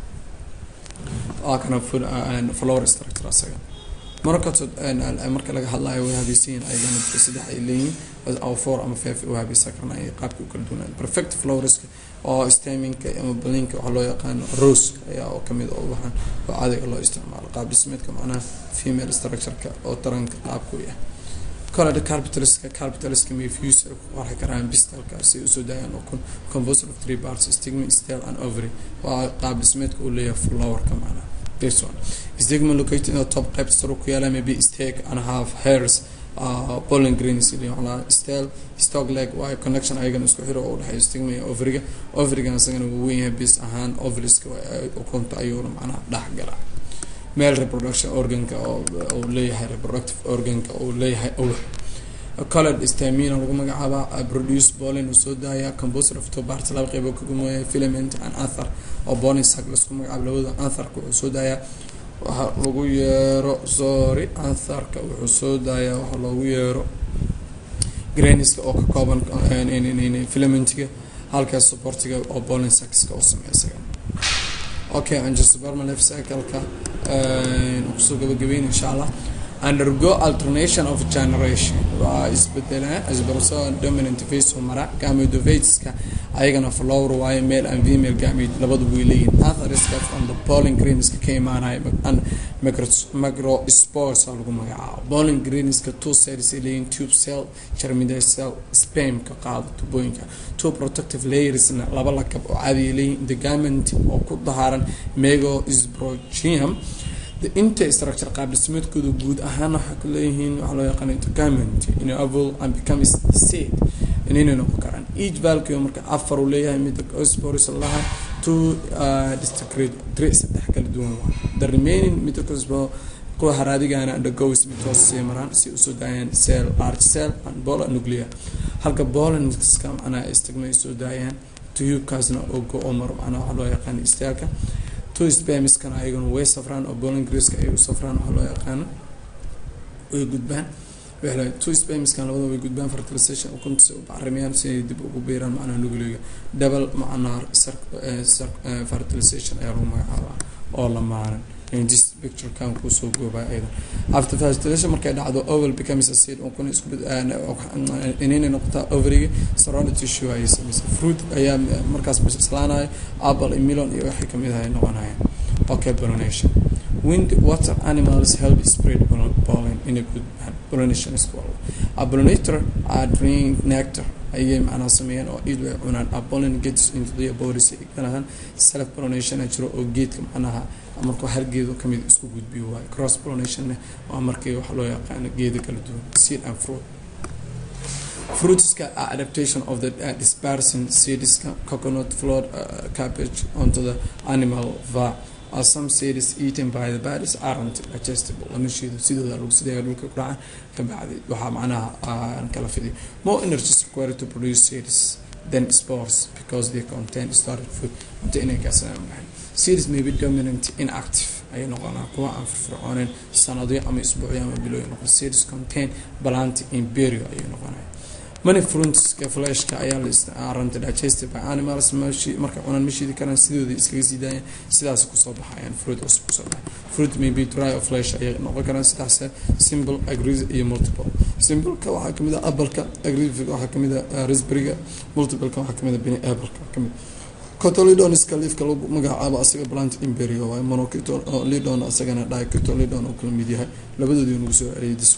waa kana flower structure asaga markatood marka laga hadlayo way habaysanyihin ayagana saddex ay leeyihiin oo four ama five u habaysan karna ay qaabka u kala duwanaan perfect flowerska oo staminka ama balinka waxaa loo yaqaano rose ayaa oo kamid oo waxaan oo caadiga loo isticmaalo qaab dhismeedka macnaha female structureka oo taranka qaabka u yahay colada carpitaliska carpitaliska mayfuse ay ku qarxi karaan bistalka si ay usoo daayaan oo kun composer of three parts stigma stel and ovary waa qaab dhismeedka uu leeyahay flowerka macnaha this one stigma located in the top qaybta sare ku yaala maybe stake and half hairs pollen greens stel stock leg waa connection ayagana isku xiro oo udhexeeyo stigma iyo overiga overigana isagana wuu weyn yahay bis ahaan overiska ukunta ayuuna macnaha dhex gala male reproduction organka oo uu leeyahay reproductive organka uu leeyahay awr colored stamina lagu magacaaba produce pollen uu soo daaya composer of two parts laba qeybo ka gumeeya filament and anther oo pollen sac laisku magacaabo labada antherka wuxuu soo daayaa waxa lagu yeero sorry antherka wuxuu soo daayaa waxa loogu yeero graniska oo ka kooban filamentiga halkaas supportiga oo pollen saxka oo sameysaga okay angiosperma life cycle-ka kusoo gabagabeyn insha allah undergo alternation of generation waa isbedela isbarso dominant face oo mara gamedovateska ayagana flower waayo male and female gamete labadu way leeyihin atheriska from the pollen greenska ka imaanaya macrospores aa lagu magacaabo pollen greenska two cells ay leeyihin tube cell germinal cell spamka qaado tubooyinka two protective layersna laba lakab oo caadiya leeyihin the gament oo ku dahaaran mego sprogium inta structure qaab dhismeedkooda guud ahaan waxay ku leeyihiin waxaa loo yaqaana intergament in aval and become seed inayna noqon karaan each valkio marka afar uu leeyahay midda osporis laha two districate three saddex kala duwan waa the remaining midda cosbo kuwa haraadigana undergoes mitoos sii maraan si usoo daayaan cell large cell and bola nuclear halka bolanska macnaha istigma ay soo daayaan tubekaasna oo go-o maro macnaha waxaa loo yaqaana istaalka two spamiskana ayaguna way safraan oo bolan greeska ay u safraan waxaa loo yaqaano way gudbaan two spamiskan labada way gudbaan fertilization ukunta si u bacrimayaan si ay dib ugu biiraan macnaha nugliga double macnaha fertilization ayaa lagu magacaabaa oo lamaanan this picture kan kusoo goobaa aydan after fertilization markay dhacdo oval becomes a seed ukuna isku inayna noqotaa overiga surrounded tissue ayay samaysa fruit ayaa markaas bislaanayo apple iyo melon iyo waxay kamid ahay noqonayaan okay pollination wind water animals help spread pollen in a good pollination is called a pollinator are drink nectar ayay macnaha sameeyaan oo iid way cunaan a pollen gets into their bodies ganahan self pollination jiro oo geedka macnaha markuu hal geedo kamid isku gudbiyo waayo cross pollinationna waa markii waxa loo yaqaano geedo kala duwan seed and fruit fruitska are adaptation of the uh, dispersing seedska coconut flood uh, cabbage onto the animal va are some seeds eaten by the bodies aren't digestible lama shiido sidooda lagu sideeya dhulka ku dhacan ka bacdi waxaa macnaha aan kala fidiyo more energy is required to produce seeds than spores because they contain started food inta inay kaasanaan baxay series may be dominant inactive ayay noqonaa kuwa aan firfircooneen sanadyo ama isbuucyo ama bilooyin noqon series contain balanti imperio ayay noqonaya many fruitska fleshka ayaa la isticmaalanta digested by animals mashi markay cunaan ma shiidi karaan sidooda iskaga sii daayaan sidaas kusoo baxayaan fruit cusub kusoo baxay fruit may be dry of flesh ayay noqon karaan sidaas simple agrees iyo multiple simpleka waxaa kamid ah appleka agreesive waxaa kamid ah raspberryga multipleka waxaa kamid ah bini appleka kamid cotolidoniska liifka lagu magacaabo asaga plant imperio waaye monocotolidon asagana dicotolidon oo kala mid yahay labadoodii nagu soo celiyay dis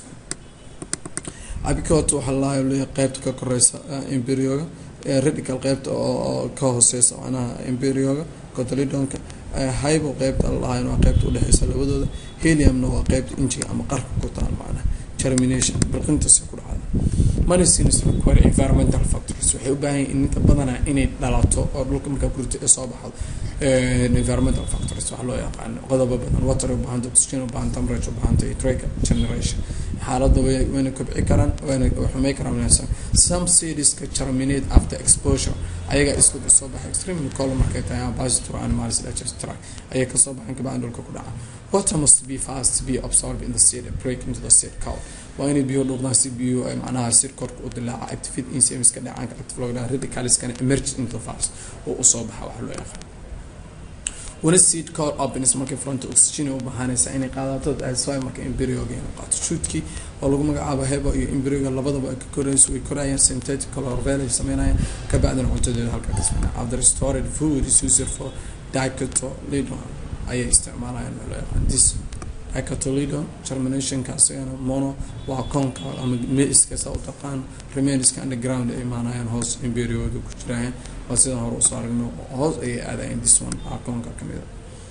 abicot waxaa lalahay leeyahay qeybta ka koreysa imperioga radical qeybta oo ka hooseysa macnaha imperioga cotolidonka hybo qeybta lalahayn waa qeybta udhexeysa labadooda heliumna waa qeybta injiga ama qarka ku taal macnaha germination bilqintaasi ku dhacda medicines require environmental factors waxay u baahan yihin ninka badanaa inay dhalato oo dhulka markaa kurta ee soo baxdo environmental factors waxaa loo yaqaano qodobo badan water ubahanta oxygen ubahanta temperature ubahanta iyo trade generation xaaladda wayna kobci karaan wayna xumay karaan wanaagsan some seedska germinate after exposure ayaga isku soo baxa extremely cold markay tahay ambassador animals digest tract ayay kasoo baxan kabacdan dhulka ku dhaca water must be fast to be absorbed in the seed and break into the seed cow waa inay biyo dhuuqdaan si biyo ay macnaha seed korka u dilaaca activate enzymeska dhacaanka active loo dhaha radicalskana emerge into fast oo usoo baxa waxa loo yaqaan wana seed call opens markay fronta oxygen u bahanaysa inay qaadato asy marka embryoga inay qaato shoodkii oo lagu magacaabo hebo iyo embryoga labadaba ay ka korayso way korayaan synthetic chlorophyll ay sameynayaan kabacdina cuntadeeda halka ka sameynaya after stored food is used for dicotolidon ayay isticmaalayaan oo loo yaqaan this dicotolidon germinationka asagana mono waa koonka ama meiska saa u taqaan remainska underground ay imaanayaan hoos embryoda ku jirayaan waa sidaan hore usoo aragno hoos ayay aadayeen this one aa koonka kamid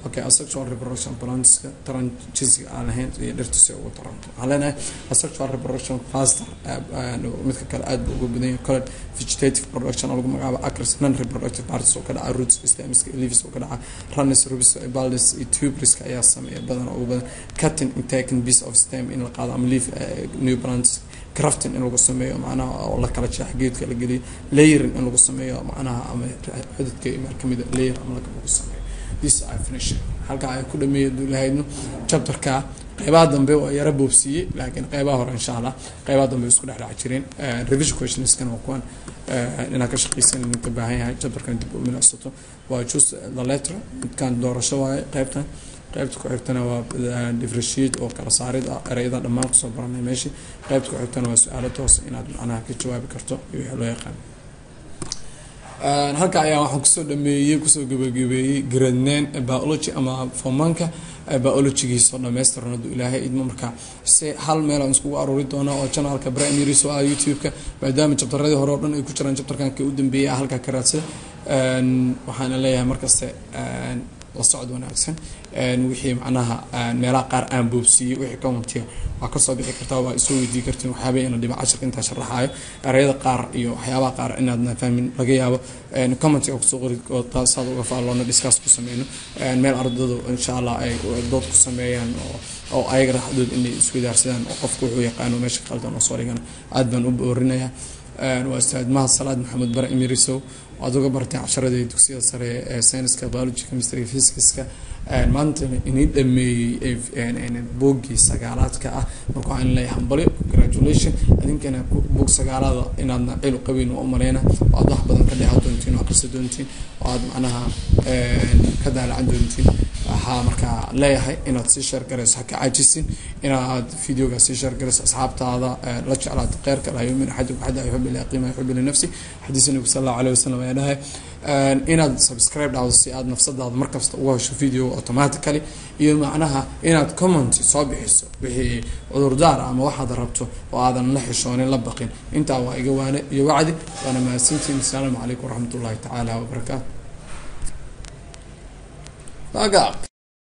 okay asexual reproduction plantska taran jinsiga aan lahayn iyo dhirta si ugu taranto waxaan leenahay asexual reproduction faster midka kale aad buu uga badan yahay coled vegetative production oo lagu magacaabo acres non reproductive parts oo ka dhaca roots stemska leaves oo ka dhaca runnes rubis baldes iyo tubriska ayaa sameeya badan ugu badan cutting and taking piece of stem in la qaado ama leaf new plants crafting in lagu sameeyo macnaha oo la kala jeex geedka la geliyo layering in lagu sameeyo macnaha ama xididka meel kamida layer ama lagu sameeyo this I finish halkaa ay ku dhameeya duulahaydno chapterka qeybaha dambe waa yara boobsiiyey laakiin qeybaha hore insha allah qeybaha dambe isku dhex dhac jireen revision questionskan waa kuwan inaad ka shaqeysan ninka baahan yahay chapterkan dib u milicsato waa just the letter midkan doorasho waaye qeybtan qaybta ku xigtana waa differentiate oo kala saarid ah ereyada dhammaan kusoo baranay meeshii qaybta ku xigtana waa su-aalo toos inaad macnaha ka jawaabi karto iyo wixii loo yaqaan halka ayaa waxaan kusoo dhameeyey kusoo gabagabeeyey gradnaan biology ama fomanka biologygiisoo dhammaystiran hadduu ilaahay idmo marka se hal meel aan iskugu aruuri doona oo janalka primaries oo ah youtube-ka maadaama jabtaradii hore oo dhan ay ku jiraan jabtarkan ka u dambeeyay ah halkaa ka raadsada waxaana leeyahay markaste la socod wanaagsan wixii macnaha meelaha qaar aan boobsiiyey wixii commentiga waa kasoo bixi kartaa waa isoo weydii kartiin waxyaaba ina dhiba cashirka intaa sharaxaayo ereyada qaar iyo waxyaabaha qaar inaadna fahmin laga yaabo commentiga kusoo qori oo saad uga faalloona discuss ku sameyno meel ardadu insha allah ay dood ku sameeyaan oo oo ayaga raxdood inay iswadaarsadaan oo qofku wuxuu yaqaano meesha qaldan oo soo dhigan aad baan u boorinayaa waa ustaad mahad salaad maxamed bare emirisow waad uga bartay casharadii dugsiyada sare ee sayniska biology chemistry physicska maanta inii dhameeyey boogii sagaalaadka ah marka waxaan leeyahay hambali congratulation idinkana boog sagaalada inaadna cilu qabeyn waa umaleyna oo aad wax badan ka dheehan doontiin oo akrisa doontiin oo aad macnaha ka daalacan doontiin waxaa markaa leeyahay inaad sii sheergarayso haka caajisin inaad videoga sii sheergarayso asxaabtaada la jeclaato kheyrka laa yumin axadukum xada yuxib ilaa qiima yuxib linafsi xadiisa nabigu sal allahu alayh wasalam ayaa dhahay inaad subscribe dhahdo si aad nafsadaada markasta uga hesho video automatically iyo macnaha inaad comment soo bixiso wixii cudurdaar ama waxaad rabto oo aadan la xishoonin la baqin intaa waa iga waane iyo wacdi waana mahadsantiin asalaamu calaykum waraxmat ullahi tacaala wabarakaatu